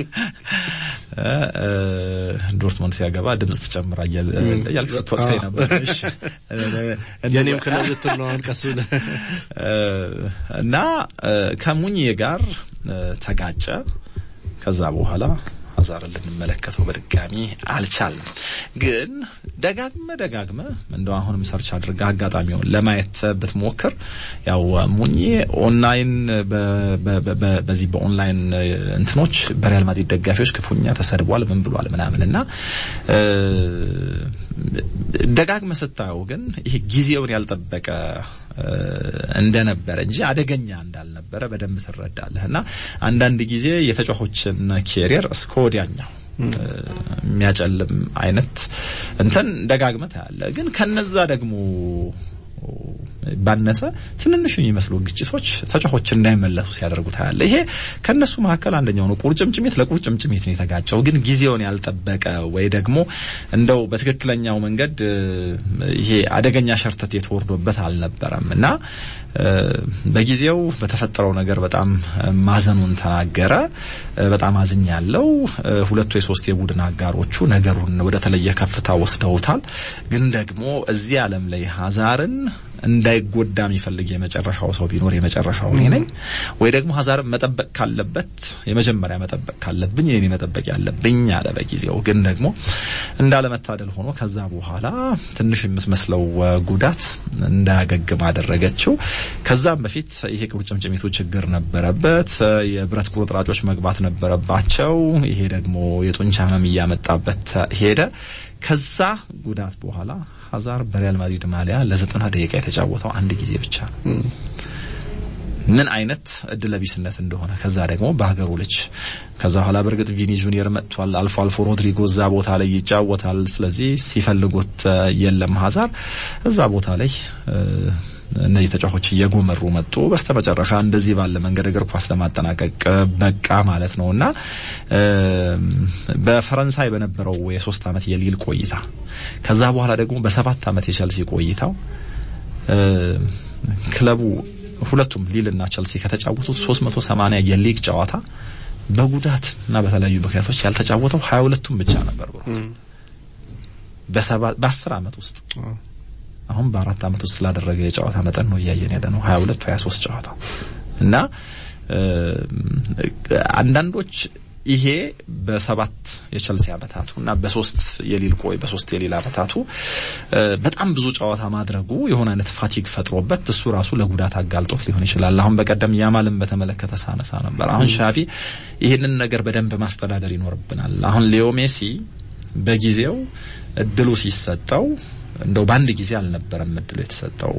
ዶርትመንድ ሲያገባ ድምጽ ትጨምራ እያልክ ስትወቅሰኝ ነበር። የኔም ክለብ ልትል ነው ቀስ ብለህ እና ከሙኜ ጋር ተጋጨ። ከዛ በኋላ ሀዛርን ልንመለከተው በድጋሚ አልቻልንም። ግን ደጋግመ ደጋግመ እንደው አሁንም ሰርች አድርጋ አጋጣሚውን ለማየት ብትሞክር ያው ሙኜ ኦንላይን በዚህ በኦንላይን እንትኖች በሪያል ማድሪድ ደጋፊዎች ክፉኛ ተሰድቧል፣ ምን ብሏል ምናምን እና ደጋግመ ስታየው ግን ይሄ ጊዜውን ያልጠበቀ እንደነበረ እንጂ አደገኛ እንዳልነበረ በደንብ ትረዳለህ። እና አንዳንድ ጊዜ የተጫዋቾችን ኬሪየር እስከ ወዲያኛው የሚያጨልም አይነት እንትን ደጋግመህ ታያለህ። ግን ከነዛ ደግሞ ባነሰ ትንንሽ የሚመስሉ ግጭቶች ተጫዋቾች እንዳይመለሱ ሲያደርጉ ታያለ። ይሄ ከነሱ መካከል አንደኛው ነው። ቁርጭምጭሚት ለቁርጭምጭሚት ነው የተጋጨው። ግን ጊዜውን ያልጠበቀ ወይ ደግሞ እንደው በትክክለኛው መንገድ ይሄ አደገኛ ሸርተት የተወርዶበት አልነበረም እና በጊዜው በተፈጠረው ነገር በጣም ማዘኑን ተናገረ። በጣም አዝኛለሁ። ሁለቱ የሶስት የቡድን አጋሮቹ ነገሩን ወደ ተለየ ከፍታ ወስደውታል። ግን ደግሞ እዚህ ዓለም ላይ ሀዛርን እንዳይጎዳ የሚፈልግ የመጨረሻው ሰው ቢኖር የመጨረሻው እኔ ነኝ። ወይ ደግሞ ሀዛርን መጠበቅ ካለበት የመጀመሪያ መጠበቅ ካለብኝ እኔ መጠበቅ ያለብኝ አለ በጊዜው። ግን ደግሞ እንዳለመታደል ሆኖ ከዛ በኋላ ትንሽ የምትመስለው ጉዳት እንዳያገግም አደረገችው። ከዛም በፊት ይሄ ቁርጭምጭሚቱ ችግር ነበረበት። የብረት ቁርጥራጮች መግባት ነበረባቸው። ይሄ ደግሞ የጡንቻ ህመም እያመጣበት ሄደ። ከዛ ጉዳት በኋላ ሀዛር በሪያል ማድሪድ ማሊያ ለዘጠና ደቂቃ የተጫወተው አንድ ጊዜ ብቻ ነው። ምን አይነት እድለቢስነት እንደሆነ ከዛ ደግሞ በሀገሩ ልጅ ከዛ በኋላ በእርግጥ ቪኒ ጁኒየር መጥቷል። አልፎ አልፎ ሮድሪጎ እዛ ቦታ ላይ ይጫወታል። ስለዚህ ሲፈልጉት የለም ሀዛር እዛ ቦታ ላይ እነዚህ ተጫዋቾች እየጎመሩ መጡ። በስተመጨረሻ እንደዚህ ባለ መንገድ እግር ኳስ ለማጠናቀቅ በቃ ማለት ነው እና በፈረንሳይ በነበረው የሶስት ዓመት የሊል ቆይታ ከዛ በኋላ ደግሞ በሰባት ዓመት የቸልሲ ቆይታው ክለቡ ሁለቱም ሊል እና ቸልሲ ከተጫወቱት 380 የሊግ ጨዋታ በጉዳት እና በተለያዩ ምክንያቶች ያልተጫወተው 22ቱም ብቻ ነበር ብሎ በአስር ዓመት ውስጥ አሁን በአራት ዓመት ውስጥ ስላደረገ የጨዋታ መጠን ነው እያየን ያለ ነው 22 23 ጨዋታ እና አንዳንዶች ይሄ በሰባት የቸልሲ አመታቱ እና በሶስት የሊል ቆይ በሶስት የሊል አመታቱ በጣም ብዙ ጨዋታ ማድረጉ የሆነ አይነት ፋቲግ ፈጥሮበት እሱ ራሱ ለጉዳት አጋልጦት ሊሆን ይችላል። አሁን በቀደም ያማልን በተመለከተ ሳነሳ ነበር። አሁን ሻፊ ይህንን ነገር በደንብ ማስተዳደር ይኖርብናል። አሁን ሊዮ ሜሲ በጊዜው እድሉ ሲሰጠው እንደው በአንድ ጊዜ አልነበረም እድሉ የተሰጠው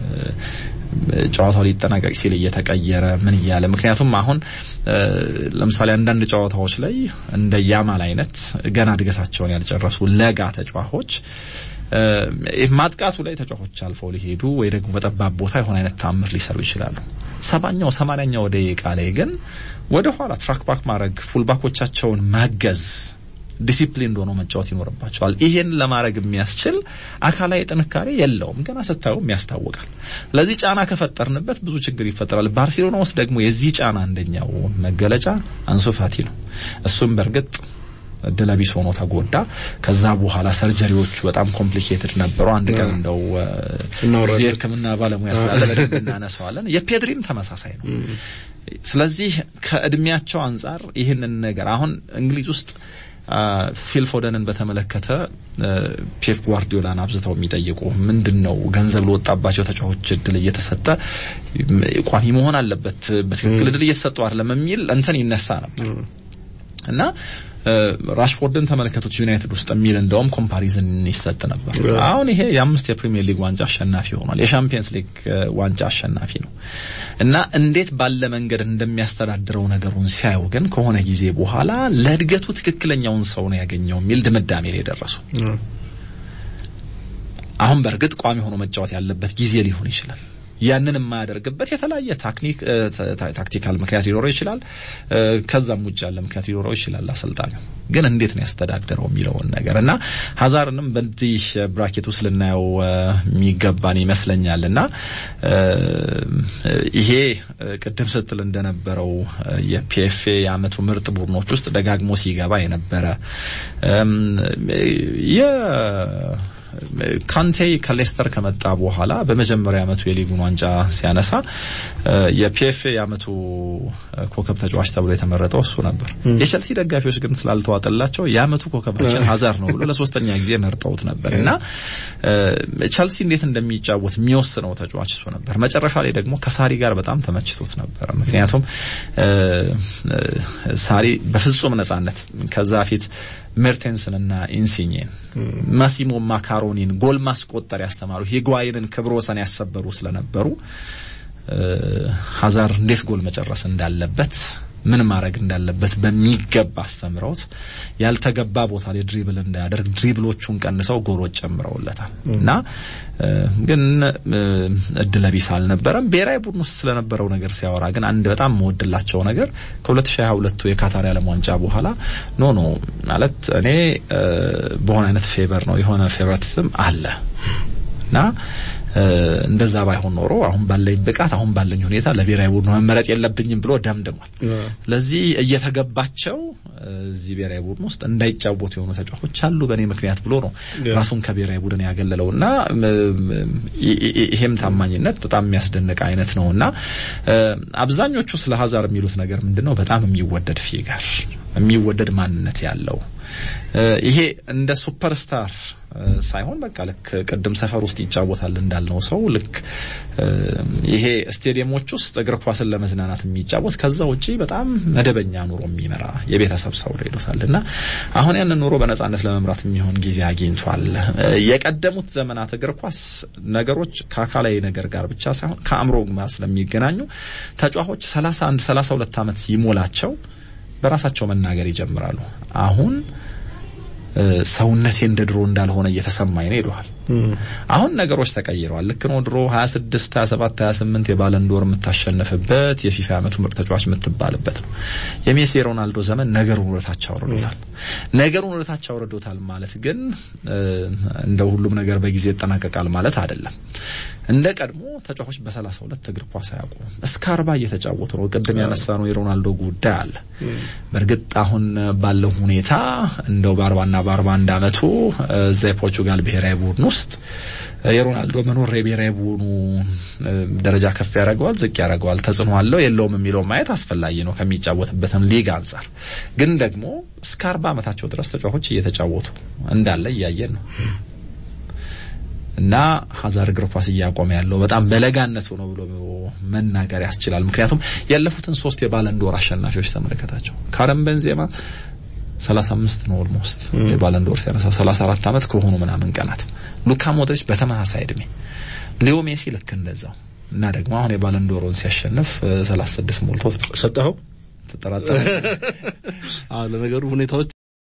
ጨዋታው ሊጠናቀቅ ሲል እየተቀየረ ምን እያለ ምክንያቱም አሁን ለምሳሌ አንዳንድ ጨዋታዎች ላይ እንደ ያማል አይነት ገና እድገታቸውን ያልጨረሱ ለጋ ተጫዋቾች ማጥቃቱ ላይ ተጫዋቾች አልፈው ሊሄዱ ወይ ደግሞ በጠባብ ቦታ የሆነ አይነት ታምር ሊሰሩ ይችላሉ። ሰባኛው ሰማንያኛው ደቂቃ ላይ ግን ወደ ኋላ ትራክ ባክ ማድረግ ፉልባኮቻቸውን ማገዝ ዲሲፕሊን እንደሆነ መጫወት ይኖርባቸዋል። ይሄን ለማድረግ የሚያስችል አካላዊ ጥንካሬ የለውም። ገና ስታዩም ያስታውቃል። ለዚህ ጫና ከፈጠርንበት ብዙ ችግር ይፈጠራል። ባርሴሎና ውስጥ ደግሞ የዚህ ጫና አንደኛው መገለጫ አንሱ ፋቲ ነው። እሱም በእርግጥ እድለቢስ ሆኖ ተጎዳ። ከዛ በኋላ ሰርጀሪዎቹ በጣም ኮምፕሊኬትድ ነበሩ። አንድ ቀን እንደው እዚህ የሕክምና ባለሙያ ስላለ በደንብ እናነሳዋለን። የፔድሪም ተመሳሳይ ነው። ስለዚህ ከእድሜያቸው አንጻር ይህንን ነገር አሁን እንግሊዝ ውስጥ ፊል ፎደንን በተመለከተ ፔፕ ጓርዲዮላን አብዝተው የሚጠይቁ ምንድን ነው ገንዘብ ለወጣባቸው ተጫዋቾች እድል እየተሰጠ ቋሚ መሆን አለበት፣ በትክክል እድል እየተሰጠው አይደለም የሚል እንትን ይነሳ ነበር እና ራሽፎርድን ተመለከቱት ዩናይትድ ውስጥ የሚል እንደውም ኮምፓሪዝን ይሰጥ ነበር። አሁን ይሄ የአምስት የፕሪሚየር ሊግ ዋንጫ አሸናፊ ሆኗል። የሻምፒየንስ ሊግ ዋንጫ አሸናፊ ነው እና እንዴት ባለ መንገድ እንደሚያስተዳድረው ነገሩን ሲያዩ ግን ከሆነ ጊዜ በኋላ ለእድገቱ ትክክለኛውን ሰው ነው ያገኘው የሚል ድምዳሜ ላይ ደረሱ። አሁን በእርግጥ ቋሚ ሆኖ መጫወት ያለበት ጊዜ ሊሆን ይችላል። ያንን የማያደርግበት የተለያየ ታክኒክ ታክቲካል ምክንያት ሊኖረው ይችላል። ከዛም ውጭ ያለ ምክንያት ሊኖረው ይችላል። አሰልጣኙ ግን እንዴት ነው ያስተዳደረው የሚለውን ነገር እና ሀዛርንም በዚህ ብራኬት ውስጥ ልናየው የሚገባን ይመስለኛል እና ይሄ ቅድም ስትል እንደነበረው የፒኤፍኤ የአመቱ ምርጥ ቡድኖች ውስጥ ደጋግሞ ሲገባ የነበረ ካንቴ ከሌስተር ከመጣ በኋላ በመጀመሪያ አመቱ የሊጉን ዋንጫ ሲያነሳ የፒኤፍኤ የአመቱ ኮከብ ተጫዋች ተብሎ የተመረጠው እሱ ነበር። የቸልሲ ደጋፊዎች ግን ስላልተዋጠላቸው የአመቱ ኮከባችን ሀዛር ነው ብሎ ለሶስተኛ ጊዜ መርጠውት ነበር እና ቸልሲ እንዴት እንደሚጫወት የሚወስነው ተጫዋች እሱ ነበር። መጨረሻ ላይ ደግሞ ከሳሪ ጋር በጣም ተመችቶት ነበር። ምክንያቱም ሳሪ በፍጹም ነጻነት ከዛ ፊት ሜርቴንስን እና ኢንሲኝን ማሲሞ ማካሮኒን ጎል ማስቆጠር ያስተማሩ ሂጓይንን ክብረ ወሰን ያሰበሩ ስለነበሩ ሀዛር እንዴት ጎል መጨረስ እንዳለበት ምን ማድረግ እንዳለበት በሚገባ አስተምረውት ያልተገባ ቦታ ላይ ድሪብል እንዳያደርግ ድሪብሎቹን ቀንሰው ጎሎች ጨምረውለታል እና ግን እድለቢስ አልነበረም። ብሔራዊ ቡድን ውስጥ ስለነበረው ነገር ሲያወራ ግን አንድ በጣም መወድላቸው ነገር ከ2022 የካታር የዓለም ዋንጫ በኋላ ኖ ኖ ማለት እኔ በሆነ አይነት ፌቨር ነው የሆነ ፌቨሪቲዝም አለ እና እንደዛ ባይሆን ኖሮ አሁን ባለኝ ብቃት አሁን ባለኝ ሁኔታ ለብሔራዊ ቡድኑ መመረጥ የለብኝም ብሎ ደምድሟል። ስለዚህ እየተገባቸው እዚህ ብሔራዊ ቡድን ውስጥ እንዳይጫወቱ የሆኑ ተጫዋቾች አሉ በእኔ ምክንያት ብሎ ነው ራሱን ከብሔራዊ ቡድን ያገለለው እና ይሄም ታማኝነት በጣም የሚያስደንቅ አይነት ነው እና አብዛኞቹ ስለ ሀዛር የሚሉት ነገር ምንድን ነው? በጣም የሚወደድ ፊገር የሚወደድ ማንነት ያለው ይሄ እንደ ሱፐርስታር ሳይሆን በቃ ልክ ቅድም ሰፈር ውስጥ ይጫወታል እንዳልነው ሰው ልክ ይሄ ስቴዲየሞች ውስጥ እግር ኳስን ለመዝናናት የሚጫወት ከዛ ውጪ በጣም መደበኛ ኑሮ የሚመራ የቤተሰብ ሰው ላይ ይሉታል እና አሁን ያንን ኑሮ በነጻነት ለመምራት የሚሆን ጊዜ አግኝቷል። የቀደሙት ዘመናት እግር ኳስ ነገሮች ከአካላዊ ነገር ጋር ብቻ ሳይሆን ከአእምሮ ጋር ስለሚገናኙ ተጫዋቾች ሰላሳ አንድ ሰላሳ ሁለት ዓመት ሲሞላቸው በራሳቸው መናገር ይጀምራሉ። አሁን ሰውነቴ እንደ ድሮ እንዳልሆነ እየተሰማኝ ነው ይለዋል። አሁን ነገሮች ተቀይረዋል። ልክ ነው። ድሮ 26፣ 27፣ 28 የባለንዶር የምታሸንፍበት የፊፋ ዓመቱ ምርጥ ተጫዋች የምትባልበት ነው። የሜሲ የሮናልዶ ዘመን ነገሩን ወደታች አውርዶታል። ነገሩን ወደታች አውርዶታል ማለት ግን እንደ ሁሉም ነገር በጊዜ ይጠናቀቃል ማለት አይደለም። እንደ ቀድሞ ተጫዋቾች በሰላሳ ሁለት እግር ኳስ አያውቁም። እስከ አርባ እየተጫወቱ ነው። ቅድም ያነሳ ነው የሮናልዶ ጉዳይ አለ። በእርግጥ አሁን ባለው ሁኔታ እንደው በአርባና በአርባ አንድ አመቱ እዛ የፖርቹጋል ብሔራዊ ቡድን ውስጥ የሮናልዶ መኖር የብሔራዊ ቡድኑ ደረጃ ከፍ ያደርገዋል፣ ዝቅ ያደርገዋል፣ ተጽዕኖ አለው የለውም የሚለው ማየት አስፈላጊ ነው ከሚጫወትበትም ሊግ አንጻር። ግን ደግሞ እስከ አርባ ዓመታቸው ድረስ ተጫዋቾች እየተጫወቱ እንዳለ እያየን ነው እና ሀዛርድ እግር ኳስ እያቆመ ያለው በጣም በለጋነቱ ነው ብሎ መናገር ያስችላል። ምክንያቱም ያለፉትን ሶስት የባለንዶር አሸናፊዎች ተመለከታቸው። ካረም ቤንዜማ 35 ነው ኦልሞስት የባለንዶር ሲያነሳ 34 ዓመት ከሆኑ ምናምን ቀናት ሉካ ሞድሪች በተመሳሳይ እድሜ፣ ሊዮ ሜሲ ልክ እንደዛው እና ደግሞ አሁን የባለንዶሮን ሲያሸንፍ 36 ሞልቶ ሰጠኸው ተጠራጠረ። አዎ ለነገሩ ሁኔታዎች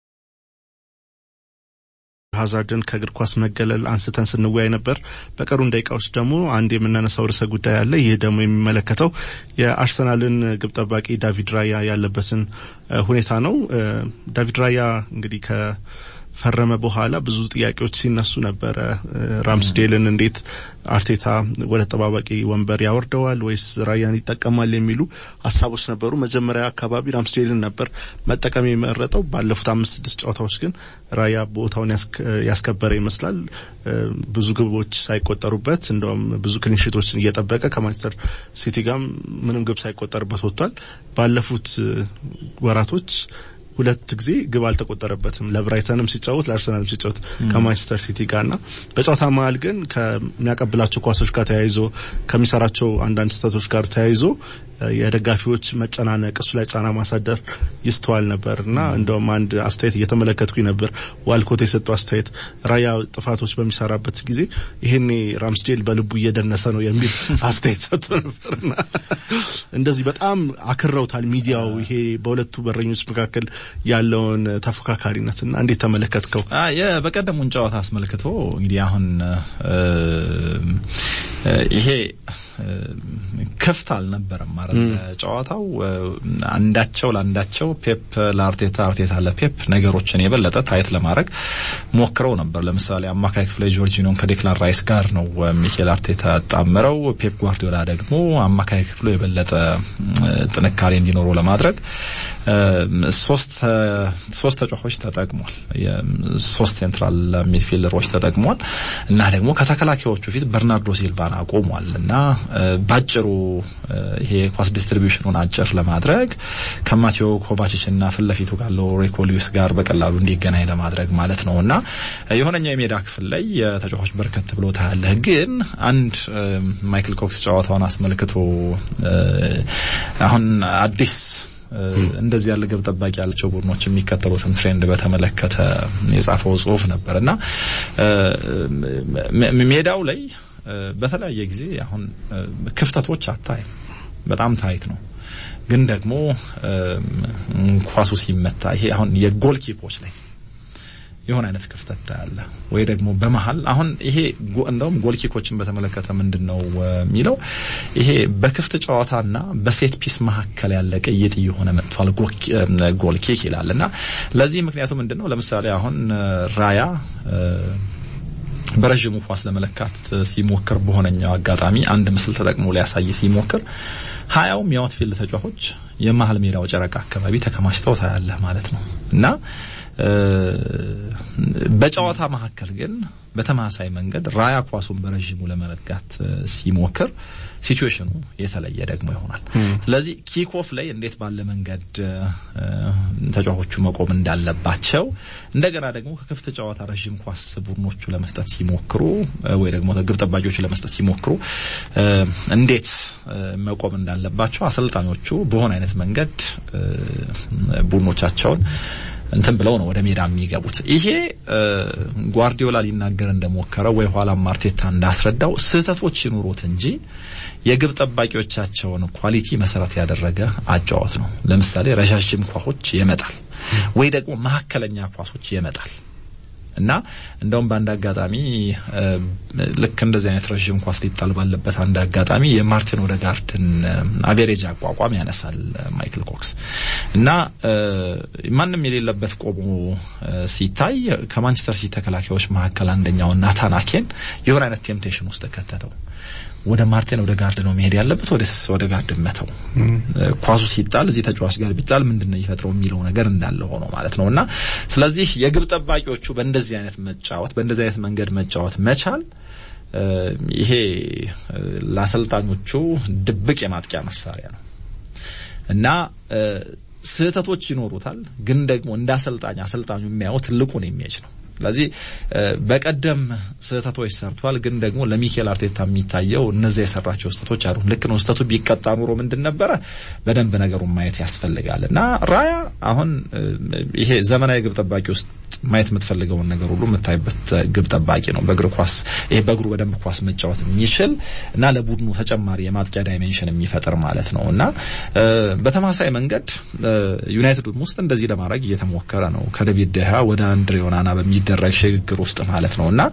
ሀዛርድን ከእግር ኳስ መገለል አንስተን ስንወያይ ነበር። በቀሩን ደቂቃዎች ደግሞ አንድ የምናነሳው ርዕሰ ጉዳይ አለ። ይህ ደግሞ የሚመለከተው የአርሰናልን ግብ ጠባቂ ዳቪድ ራያ ያለበትን ሁኔታ ነው። ዳቪድ ራያ እንግዲህ ከፈረመ በኋላ ብዙ ጥያቄዎች ሲነሱ ነበረ። ራምስዴልን እንዴት አርቴታ ወደ ተጠባባቂ ወንበር ያወርደዋል ወይስ ራያን ይጠቀማል የሚሉ ሀሳቦች ነበሩ። መጀመሪያ አካባቢ ራምስዴልን ነበር መጠቀም የመረጠው። ባለፉት አምስት ስድስት ጨዋታዎች ግን ራያ ቦታውን ያስከበረ ይመስላል። ብዙ ግቦች ሳይቆጠሩበት እንደውም ብዙ ክሊንሺቶችን እየጠበቀ ከማንቸስተር ሲቲ ጋር ምንም ግብ ሳይቆጠርበት ወጥቷል። ባለፉት ወራቶች ሁለት ጊዜ ግብ አልተቆጠረበትም። ለብራይተንም ሲጫወት ለአርሰናልም ሲጫወት ከማንቸስተር ሲቲ ጋርና በጨዋታ መሀል ግን ከሚያቀብላቸው ኳሶች ጋር ተያይዞ ከሚሰራቸው አንዳንድ ስህተቶች ጋር ተያይዞ የደጋፊዎች መጨናነቅ እሱ ላይ ጫና ማሳደር ይስተዋል ነበር እና እንደውም አንድ አስተያየት እየተመለከትኩኝ ነበር። ዋልኮት የሰጠው አስተያየት ራያ ጥፋቶች በሚሰራበት ጊዜ ይሄኔ ራምስዴል በልቡ እየደነሰ ነው የሚል አስተያየት ሰጥቶ ነበርና እንደዚህ በጣም አክረውታል ሚዲያው ይሄ በሁለቱ በረኞች መካከል ያለውን ተፎካካሪነትና እንዴት ተመለከትከው? በቀደሙን ጨዋታ አስመልክቶ እንግዲህ አሁን ይሄ ክፍት አልነበረም ማለት ጨዋታው አንዳቸው ለአንዳቸው ፔፕ ለአርቴታ አርቴታ ለፔፕ ነገሮችን የበለጠ ታይት ለማድረግ ሞክረው ነበር። ለምሳሌ አማካይ ክፍል ጆርጂኖን ከዴክላን ራይስ ጋር ነው ሚኬል አርቴታ ያጣምረው። ፔፕ ጓርዲዮላ ደግሞ አማካይ ክፍሉ የበለጠ ጥንካሬ እንዲኖረው ለማድረግ ሶስት ሶስት ተጫዋቾች ተጠቅሟል። ሶስት ሴንትራል ሚድፊልደሮች ተጠቅሟል እና ደግሞ ከተከላካዮቹ ፊት በርናርዶ ሲልቫን አቆሟል እና ባጭሩ ይሄ ኳስ ዲስትሪቢዩሽኑን አጭር ለማድረግ ከማቴዎ ኮቫችች እና ፊት ለፊቱ ካለው ሪኮ ሉዊስ ጋር በቀላሉ እንዲገናኝ ለማድረግ ማለት ነው እና የሆነኛው የሜዳ ክፍል ላይ ተጫዋቾች በርከት ብሎ ታያለህ። ግን አንድ ማይክል ኮክስ ጨዋታውን አስመልክቶ አሁን አዲስ እንደዚህ ያለ ግብ ጠባቂ ያላቸው ቡድኖች የሚከተሉትን ትሬንድ በተመለከተ የጻፈው ጽሁፍ ነበር እና ሜዳው ላይ በተለያየ ጊዜ አሁን ክፍተቶች አታይም። በጣም ታይት ነው። ግን ደግሞ ኳሱ ሲመታ ይሄ አሁን የጎል ኪፖች ላይ የሆነ አይነት ክፍተት ታያለ ወይ ደግሞ በመሀል አሁን ይሄ እንደውም ጎል ኪኮችን በተመለከተ ምንድን ነው የሚለው ይሄ በክፍት ጨዋታና በሴት ፒስ መካከል ያለ ቅይጥ እየሆነ መጥቷል ጎል ኪክ ይላል እና ለዚህ ምክንያቱ ምንድን ነው? ለምሳሌ አሁን ራያ በረዥሙ ኳስ ለመለካት ሲሞክር በሆነኛው አጋጣሚ አንድ ምስል ተጠቅሞ ሊያሳይ ሲሞክር ሀያውም የአውትፊልድ ተጫዋቾች የመሀል ሜዳው ጨረቃ አካባቢ ተከማችተው ታያለህ ማለት ነው እና በጨዋታ መካከል ግን በተመሳሳይ መንገድ ራያ ኳሱን በረዥሙ ለመለጋት ሲሞክር ሲቹዌሽኑ የተለየ ደግሞ ይሆናል። ስለዚህ ኪክኦፍ ላይ እንዴት ባለ መንገድ ተጫዋቾቹ መቆም እንዳለባቸው እንደገና ደግሞ ከክፍት ጨዋታ ረዥም ኳስ ቡድኖቹ ለመስጠት ሲሞክሩ ወይ ደግሞ ግብ ጠባቂዎቹ ለመስጠት ሲሞክሩ እንዴት መቆም እንዳለባቸው አሰልጣኞቹ በሆነ አይነት መንገድ ቡድኖቻቸውን እንትን ብለው ነው ወደ ሜዳ የሚገቡት። ይሄ ጓርዲዮላ ሊናገር እንደሞከረው ወይ ኋላም አርቴታ እንዳስረዳው ስህተቶች ይኑሩት እንጂ የግብ ጠባቂዎቻቸውን ኳሊቲ መሰረት ያደረገ አጫዋት ነው። ለምሳሌ ረዣዥም ኳሶች ይመጣል ወይ ደግሞ መካከለኛ ኳሶች ይመጣል እና እንደውም በአንድ አጋጣሚ ልክ እንደዚህ አይነት ረዥም ኳስ ሊጣል ባለበት አንድ አጋጣሚ የማርቲን ኦዴጋርድን አቬሬጅ አቋቋም ያነሳል ማይክል ኮክስ እና ማንም የሌለበት ቆሞ ሲታይ ከማንቸስተር ሲቲ ተከላካዮች መካከል አንደኛው ናታን አኬን የሆነ አይነት ቴምፕቴሽን ውስጥ ከተተው ወደ ማርቲን ወደ ጋርድ ነው መሄድ ያለበት ወደ ወደ ጋርድ መተው ኳሱ ሲጣል እዚህ ተጫዋች ጋር ቢጣል ምንድን ነው ይፈጥረው የሚለው ነገር እንዳለ ሆኖ ማለት ነው እና ስለዚህ የግብ ጠባቂዎቹ በእንደዚህ አይነት መጫወት በእንደዚህ አይነት መንገድ መጫወት መቻል ይሄ ለአሰልጣኞቹ ድብቅ የማጥቂያ መሳሪያ ነው እና ስህተቶች ይኖሩታል፣ ግን ደግሞ እንደ አሰልጣኝ አሰልጣኙ የሚያየው ትልቁን ኢሜጅ ነው። ስለዚህ በቀደም ስህተቶች ሰርቷል፣ ግን ደግሞ ለሚኬል አርቴታ የሚታየው እነዚያ የሰራቸው ስህተቶች አሉ። ልክ ነው። ስህተቱ ቢቀጣ ኑሮ ምንድን ነበረ? በደንብ ነገሩን ማየት ያስፈልጋል እና ራያ አሁን ይሄ ዘመናዊ ግብ ጠባቂ ውስጥ ማየት የምትፈልገውን ነገር ሁሉ የምታይበት ግብ ጠባቂ ነው። በእግር ኳስ ይሄ በእግሩ በደንብ ኳስ መጫወት የሚችል እና ለቡድኑ ተጨማሪ የማጥቂያ ዳይሜንሽን የሚፈጥር ማለት ነው እና በተመሳሳይ መንገድ ዩናይትድ ውስጥ እንደዚህ ለማድረግ እየተሞከረ ነው ከዴቪድ ደሃ ወደ አንድሬ ኦናና በሚደረግ ሽግግር ውስጥ ማለት ነው እና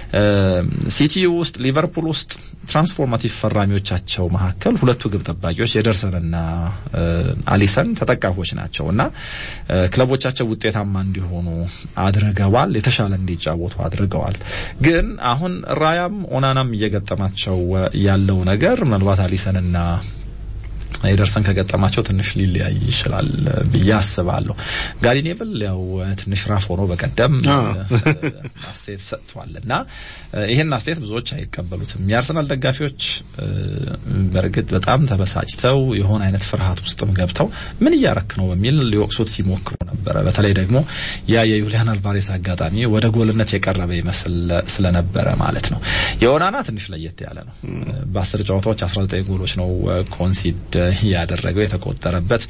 ሲቲ ውስጥ ሊቨርፑል ውስጥ ትራንስፎርማቲቭ ፈራሚዎቻቸው መካከል ሁለቱ ግብ ጠባቂዎች የደርሰንና አሊሰን ተጠቃሾች ናቸው እና ክለቦቻቸው ውጤታማ እንዲሆኑ አድርገዋል። የተሻለ እንዲጫወቱ አድርገዋል። ግን አሁን ራያም ኦናናም እየገጠማቸው ያለው ነገር ምናልባት አሊሰንና የደርሰን ከገጠማቸው ትንሽ ሊለያይ ይችላል ብዬ አስባለሁ። ጋሪ ኔቭል ያው ትንሽ ራፍ ሆኖ በቀደም አስተያየት ሰጥቷል እና ይሄን አስተያየት ብዙዎች አይቀበሉትም። የአርሰናል ደጋፊዎች በእርግጥ በጣም ተበሳጭተው የሆነ አይነት ፍርሃት ውስጥም ገብተው ምን እያረክ ነው በሚል ሊወቅሱት ሲሞክሩ ነበረ። በተለይ ደግሞ ያ የዩሊያን አልቫሬስ አጋጣሚ ወደ ጎልነት የቀረበ ይመስል ስለነበረ ማለት ነው። የኦናና ትንሽ ለየት ያለ ነው። በአስር ጨዋታዎች 19 ጎሎች ነው ኮንሲድ ያደረገው የተቆጠረበት።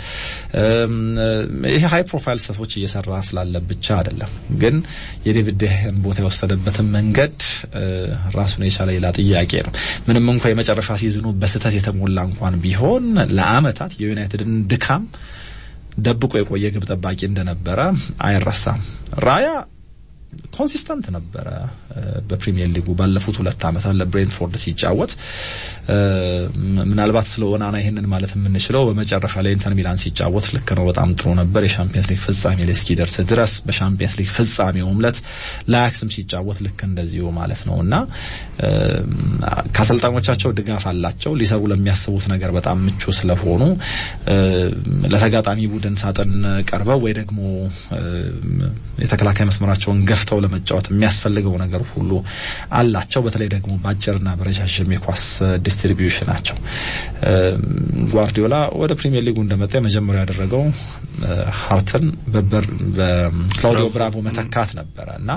ይሄ ሀይ ፕሮፋይል ስህተቶች እየሰራ ስላለ ብቻ አይደለም፣ ግን የዴቪድ ደህን ቦታ የወሰደበትን መንገድ ራሱን የቻለ ሌላ ጥያቄ ነው። ምንም እንኳ የመጨረሻ ሲዝኑ በስህተት የተሞላ እንኳን ቢሆን ለአመታት የዩናይትድን ድካም ደብቆ የቆየ ግብ ጠባቂ እንደነበረ አይረሳም። ራያ ኮንሲስተንት ነበረ በፕሪሚየር ሊጉ ባለፉት ሁለት ዓመታት ለብሬንትፎርድ ሲጫወት። ምናልባት ስለ ኦናና ይህንን ማለት የምንችለው በመጨረሻ ላይ ኢንተር ሚላን ሲጫወት ልክ ነው፣ በጣም ጥሩ ነበር የሻምፒየንስ ሊግ ፍጻሜ ላይ እስኪደርስ ድረስ። በሻምፒየንስ ሊግ ፍጻሜውም ዕለት ለአያክስም ሲጫወት ልክ እንደዚሁ ማለት ነው እና ከአሰልጣኞቻቸው ድጋፍ አላቸው። ሊሰሩ ለሚያስቡት ነገር በጣም ምቹ ስለሆኑ ለተጋጣሚ ቡድን ሳጥን ቀርበው ወይ ደግሞ የተከላካይ መስመራቸውን ገፍተው ለመጫወት የሚያስፈልገው ነገር ሁሉ አላቸው። በተለይ ደግሞ በአጭርና በረዣዥም የኳስ ዲስትሪቢዩሽናቸው ጓርዲዮላ ወደ ፕሪሚየር ሊጉ እንደመጣ የመጀመሪያ ያደረገው ሀርተን በክላውዲዮ ብራቮ መተካት ነበረ እና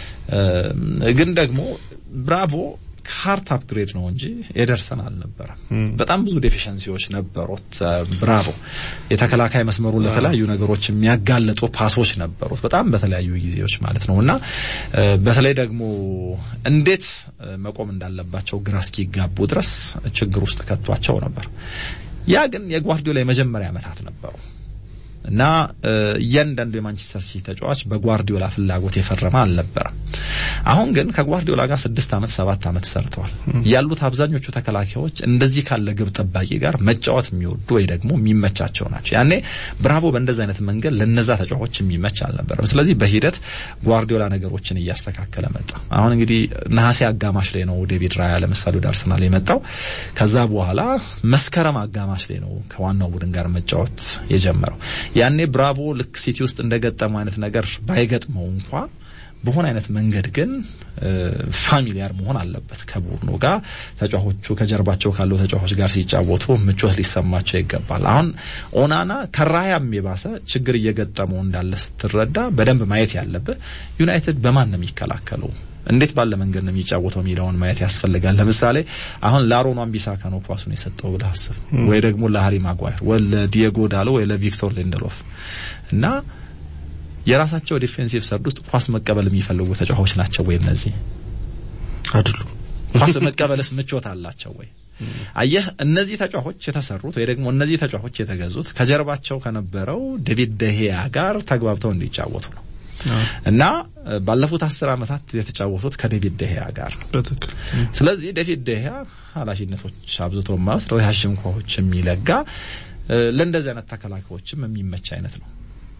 ግን ደግሞ ብራቮ ከሀርት አፕግሬድ ነው እንጂ የደርሰን አልነበረም። በጣም ብዙ ዴፊሸንሲዎች ነበሩት ብራቮ። የተከላካይ መስመሩን ለተለያዩ ነገሮች የሚያጋለጡ ፓሶች ነበሩት በጣም በተለያዩ ጊዜዎች ማለት ነው እና በተለይ ደግሞ እንዴት መቆም እንዳለባቸው ግራ እስኪጋቡ ድረስ ችግር ውስጥ ከቷቸው ነበር። ያ ግን የጓርዲዮላ የመጀመሪያ ዓመታት ነበሩ እና እያንዳንዱ የማንቸስተር ሲቲ ተጫዋች በጓርዲዮላ ፍላጎት የፈረመ አልነበረም። አሁን ግን ከጓርዲዮላ ጋር ስድስት ዓመት ሰባት ዓመት ሰርተዋል። ያሉት አብዛኞቹ ተከላካዮች እንደዚህ ካለ ግብ ጠባቂ ጋር መጫወት የሚወዱ ወይ ደግሞ የሚመቻቸው ናቸው። ያኔ ብራቮ በእንደዚህ አይነት መንገድ ለነዛ ተጫዋቾች የሚመች አልነበረም። ስለዚህ በሂደት ጓርዲዮላ ነገሮችን እያስተካከለ መጣ። አሁን እንግዲህ ነሐሴ አጋማሽ ላይ ነው ዴቪድ ራያ ለምሳሌ ወደ አርሰናል የመጣው። ከዛ በኋላ መስከረም አጋማሽ ላይ ነው ከዋናው ቡድን ጋር መጫወት የጀመረው። ያኔ ብራቮ ልክ ሲቲ ውስጥ እንደገጠመው አይነት ነገር ባይገጥመው እንኳ በሆነ አይነት መንገድ ግን ፋሚሊያር መሆን አለበት ከቡድኑ ጋር። ተጫዋቾቹ ከጀርባቸው ካለው ተጫዋቾች ጋር ሲጫወቱ ምቾት ሊሰማቸው ይገባል። አሁን ኦናና ከራያም የባሰ ችግር እየገጠመው እንዳለ ስትረዳ በደንብ ማየት ያለብህ ዩናይትድ በማን ነው የሚከላከለው እንዴት ባለ መንገድ ነው የሚጫወተው የሚለውን ማየት ያስፈልጋል። ለምሳሌ አሁን ለአሮን wan-bissaka ነው ኳሱን የሰጠው ብለህ አስብ፣ ወይ ደግሞ ለሃሪ ማጓየር ወይ ለዲየጎ ዳሎ ወይ ለቪክቶር ሊንደሎፍ እና የራሳቸው ዲፌንሲቭ ሰርድ ውስጥ ኳስ መቀበል የሚፈልጉ ተጫዋቾች ናቸው ወይ? እነዚህ አይደሉም። ኳስ መቀበልስ ምቾት አላቸው ወይ? አየህ፣ እነዚህ ተጫዋቾች የተሰሩት ወይ ደግሞ እነዚህ ተጫዋቾች የተገዙት ከጀርባቸው ከነበረው ዴቪድ ደሄያ ጋር ተግባብተው እንዲጫወቱ ነው እና ባለፉት አስር ዓመታት የተጫወቱት ከዴቪድ ደሄያ ጋር ነው። ስለዚህ ዴቪድ ደሄያ ኃላፊነቶች አብዝቶ የማይወስድ ረዣዥም ኳሶች የሚለጋ ለእንደዚህ አይነት ተከላካዮችም የሚመች አይነት ነው።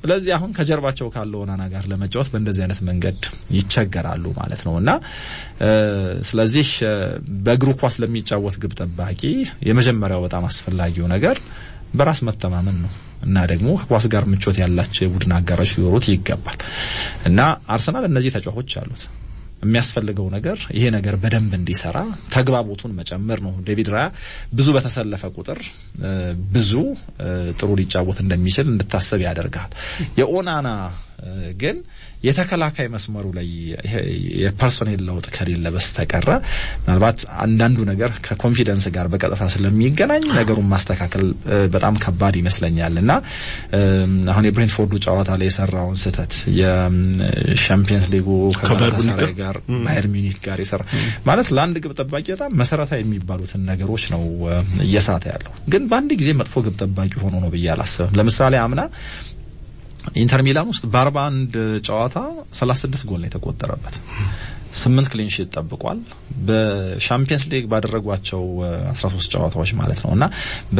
ስለዚህ አሁን ከጀርባቸው ካለው ኦናና ጋር ለመጫወት በእንደዚህ አይነት መንገድ ይቸገራሉ ማለት ነው እና ስለዚህ በእግሩ ኳስ ለሚጫወት ግብ ጠባቂ የመጀመሪያው በጣም አስፈላጊው ነገር በራስ መተማመን ነው እና ደግሞ ከኳስ ጋር ምቾት ያላቸው የቡድን አጋሮች ሊኖሩት ይገባል እና አርሰናል እነዚህ ተጫዋቾች አሉት። የሚያስፈልገው ነገር ይሄ ነገር በደንብ እንዲሰራ ተግባቦቱን መጨመር ነው። ዴቪድ ራያ ብዙ በተሰለፈ ቁጥር ብዙ ጥሩ ሊጫወት እንደሚችል እንድታሰብ ያደርጋል። የኦናና ግን የተከላካይ መስመሩ ላይ የፐርሶኔል ለውጥ ከሌለ በስተቀረ ምናልባት አንዳንዱ ነገር ከኮንፊደንስ ጋር በቀጥታ ስለሚገናኝ ነገሩን ማስተካከል በጣም ከባድ ይመስለኛል እና አሁን የብሬንትፎርዱ ጨዋታ ላይ የሰራውን ስህተት የሻምፒየንስ ሊጉ ከጋላታሳራይ ጋር ባየር ሚኒክ ጋር የሰራ ማለት ለአንድ ግብ ጠባቂ በጣም መሰረታዊ የሚባሉትን ነገሮች ነው እየሳተ ያለው። ግን በአንድ ጊዜ መጥፎ ግብ ጠባቂ ሆኖ ነው ብዬ አላስብም። ለምሳሌ አምና ኢንተር ሚላን ውስጥ በአርባ አንድ ጨዋታ ሰላሳ ስድስት ጎል ነው የተቆጠረበት። ስምንት ክሊንሺት ጠብቋል። በሻምፒየንስ ሊግ ባደረጓቸው አስራ ሶስት ጨዋታዎች ማለት ነው እና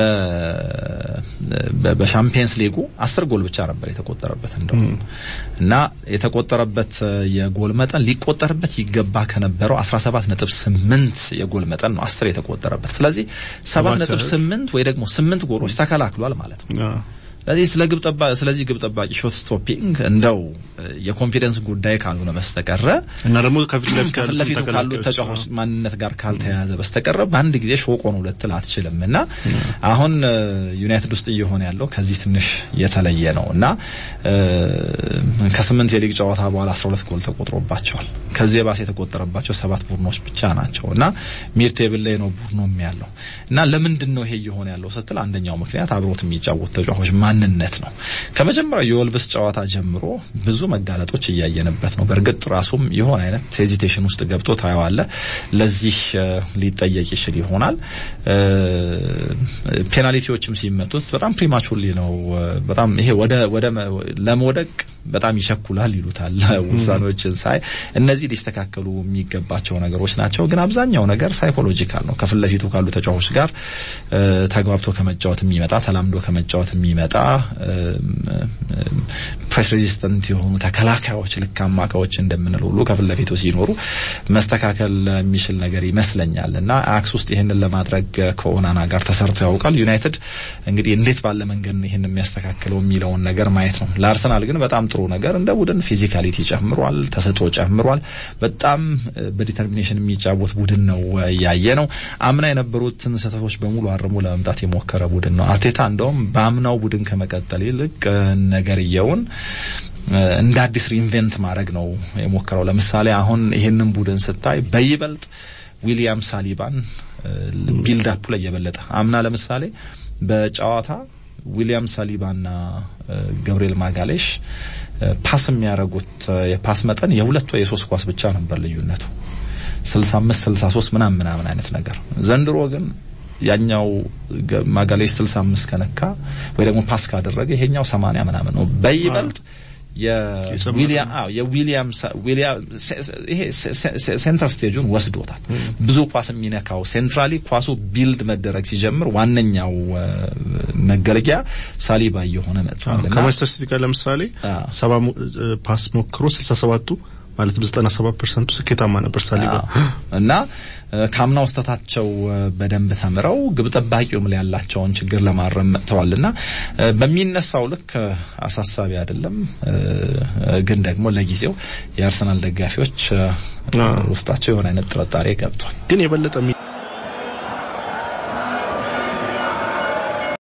በሻምፒየንስ ሊጉ አስር ጎል ብቻ ነበር የተቆጠረበት እንደውም እና የተቆጠረበት የጎል መጠን ሊቆጠርበት ይገባ ከነበረው አስራ ሰባት ነጥብ ስምንት የጎል መጠን ነው አስር የተቆጠረበት። ስለዚህ ሰባት ነጥብ ስምንት ወይ ደግሞ ስምንት ጎሎች ተከላክሏል ማለት ነው። ስለዚህ ስለ ግብ ጠባቂ ስለዚህ ግብ ጠባቂ ሾት ስቶፒንግ እንደው የኮንፊደንስ ጉዳይ ካልሆነ በስተቀረ እና ደግሞ ከፊት ለፊቱ ካሉት ተጫዋቾች ማንነት ጋር ካልተያያዘ በስተቀረ በአንድ ጊዜ ሾቆ ነው ልትል አትችልም። እና አሁን ዩናይትድ ውስጥ እየሆነ ያለው ከዚህ ትንሽ የተለየ ነው እና ከስምንት የሊግ ጨዋታ በኋላ አስራ ሁለት ጎል ተቆጥሮባቸዋል። ከዚህ የባሰ የተቆጠረባቸው ሰባት ቡድኖች ብቻ ናቸው እና ሚድ ቴብል ላይ ነው ቡድኑም ያለው እና ለምንድን ነው ይሄ እየሆነ ያለው ስትል አንደኛው ምክንያት አብሮት የሚጫወት ተጫዋቾች ማንነት ነው። ከመጀመሪያው የወልቭስ ጨዋታ ጀምሮ ብዙ መጋለጦች እያየንበት ነው። በእርግጥ ራሱም የሆነ አይነት ሄዚቴሽን ውስጥ ገብቶ ታየዋለ። ለዚህ ሊጠየቅ ይችል ይሆናል። ፔናልቲዎችም ሲመቱት በጣም ፕሪማቹርሊ ነው። በጣም ይሄ ወደ ወደ ለመውደቅ በጣም ይቸኩላል ይሉታል ውሳኔዎችን ሳይ እነዚህ ሊስተካከሉ የሚገባቸው ነገሮች ናቸው። ግን አብዛኛው ነገር ሳይኮሎጂካል ነው። ከፊት ለፊቱ ካሉ ተጫዋቾች ጋር ተግባብቶ ከመጫወት የሚመጣ ተላምዶ ከመጫወት የሚመጣ ፕሬስ ሬዚስተንት የሆኑ ተከላካዮች ልክ አማካዮች እንደምንለው ሁሉ ከፊት ለፊቱ ሲኖሩ መስተካከል የሚችል ነገር ይመስለኛል እና አክስ ውስጥ ይህንን ለማድረግ ከኦናና ጋር ተሰርቶ ያውቃል። ዩናይትድ እንግዲህ እንዴት ባለ መንገድ ነው ይህን የሚያስተካክለው የሚለውን ነገር ማየት ነው። ለአርሰናል ግን በጣም ጥሩ ነገር እንደ ቡድን ፊዚካሊቲ ጨምሯል፣ ተሰጥኦ ጨምሯል። በጣም በዲተርሚኔሽን የሚጫወት ቡድን ነው ያየ ነው። አምና የነበሩትን ስህተቶች በሙሉ አርሞ ለመምጣት የሞከረ ቡድን ነው። አርቴታ እንደውም በአምናው ቡድን ከመቀጠል ይልቅ ነገርየውን እንደ አዲስ ሪኢንቨንት ማድረግ ነው የሞከረው። ለምሳሌ አሁን ይሄንን ቡድን ስታይ በይበልጥ ዊሊያም ሳሊባን ቢልድ አፑ ላይ የበለጠ አምና ለምሳሌ በጨዋታ ዊሊያም ሳሊባና ገብርኤል ማጋሌሽ ፓስ የሚያደርጉት የፓስ መጠን የሁለት ወይ የሶስት ኳስ ብቻ ነበር ልዩነቱ 65 63 ምናምን ምናምን አይነት ነገር ዘንድሮ ግን ያኛው ማጋሌሽ 65 ከነካ ወይ ደግሞ ፓስ ካደረገ ይሄኛው 80 ምናምን ነው በይበልጥ የዊሊያም አዎ የዊሊያም ዊሊያም ይሄ ሴንተር ስቴጁን ወስዶታል። ብዙ ኳስ የሚነካው ሴንትራሊ ኳሱ ቢልድ መደረግ ሲጀምር ዋነኛው መገለጊያ ሳሊባ እየሆነ መጥቷል። ከማንቸስተር ሲቲ ጋር ለምሳሌ ሰባ ፓስ ሞክሮ 67ቱ ማለት በዘጠና ሰባት ፐርሰንቱ ስኬታማ ነበር ሳሊባ እና ከአምናው ስህተታቸው በደንብ ተምረው ግብ ጠባቂውም ላይ ያላቸውን ችግር ለማረም መጥተዋልና በሚነሳው ልክ አሳሳቢ አይደለም። ግን ደግሞ ለጊዜው የአርሰናል ደጋፊዎች ውስጣቸው የሆነ አይነት ጥርጣሬ ገብቷል። ግን የበለጠ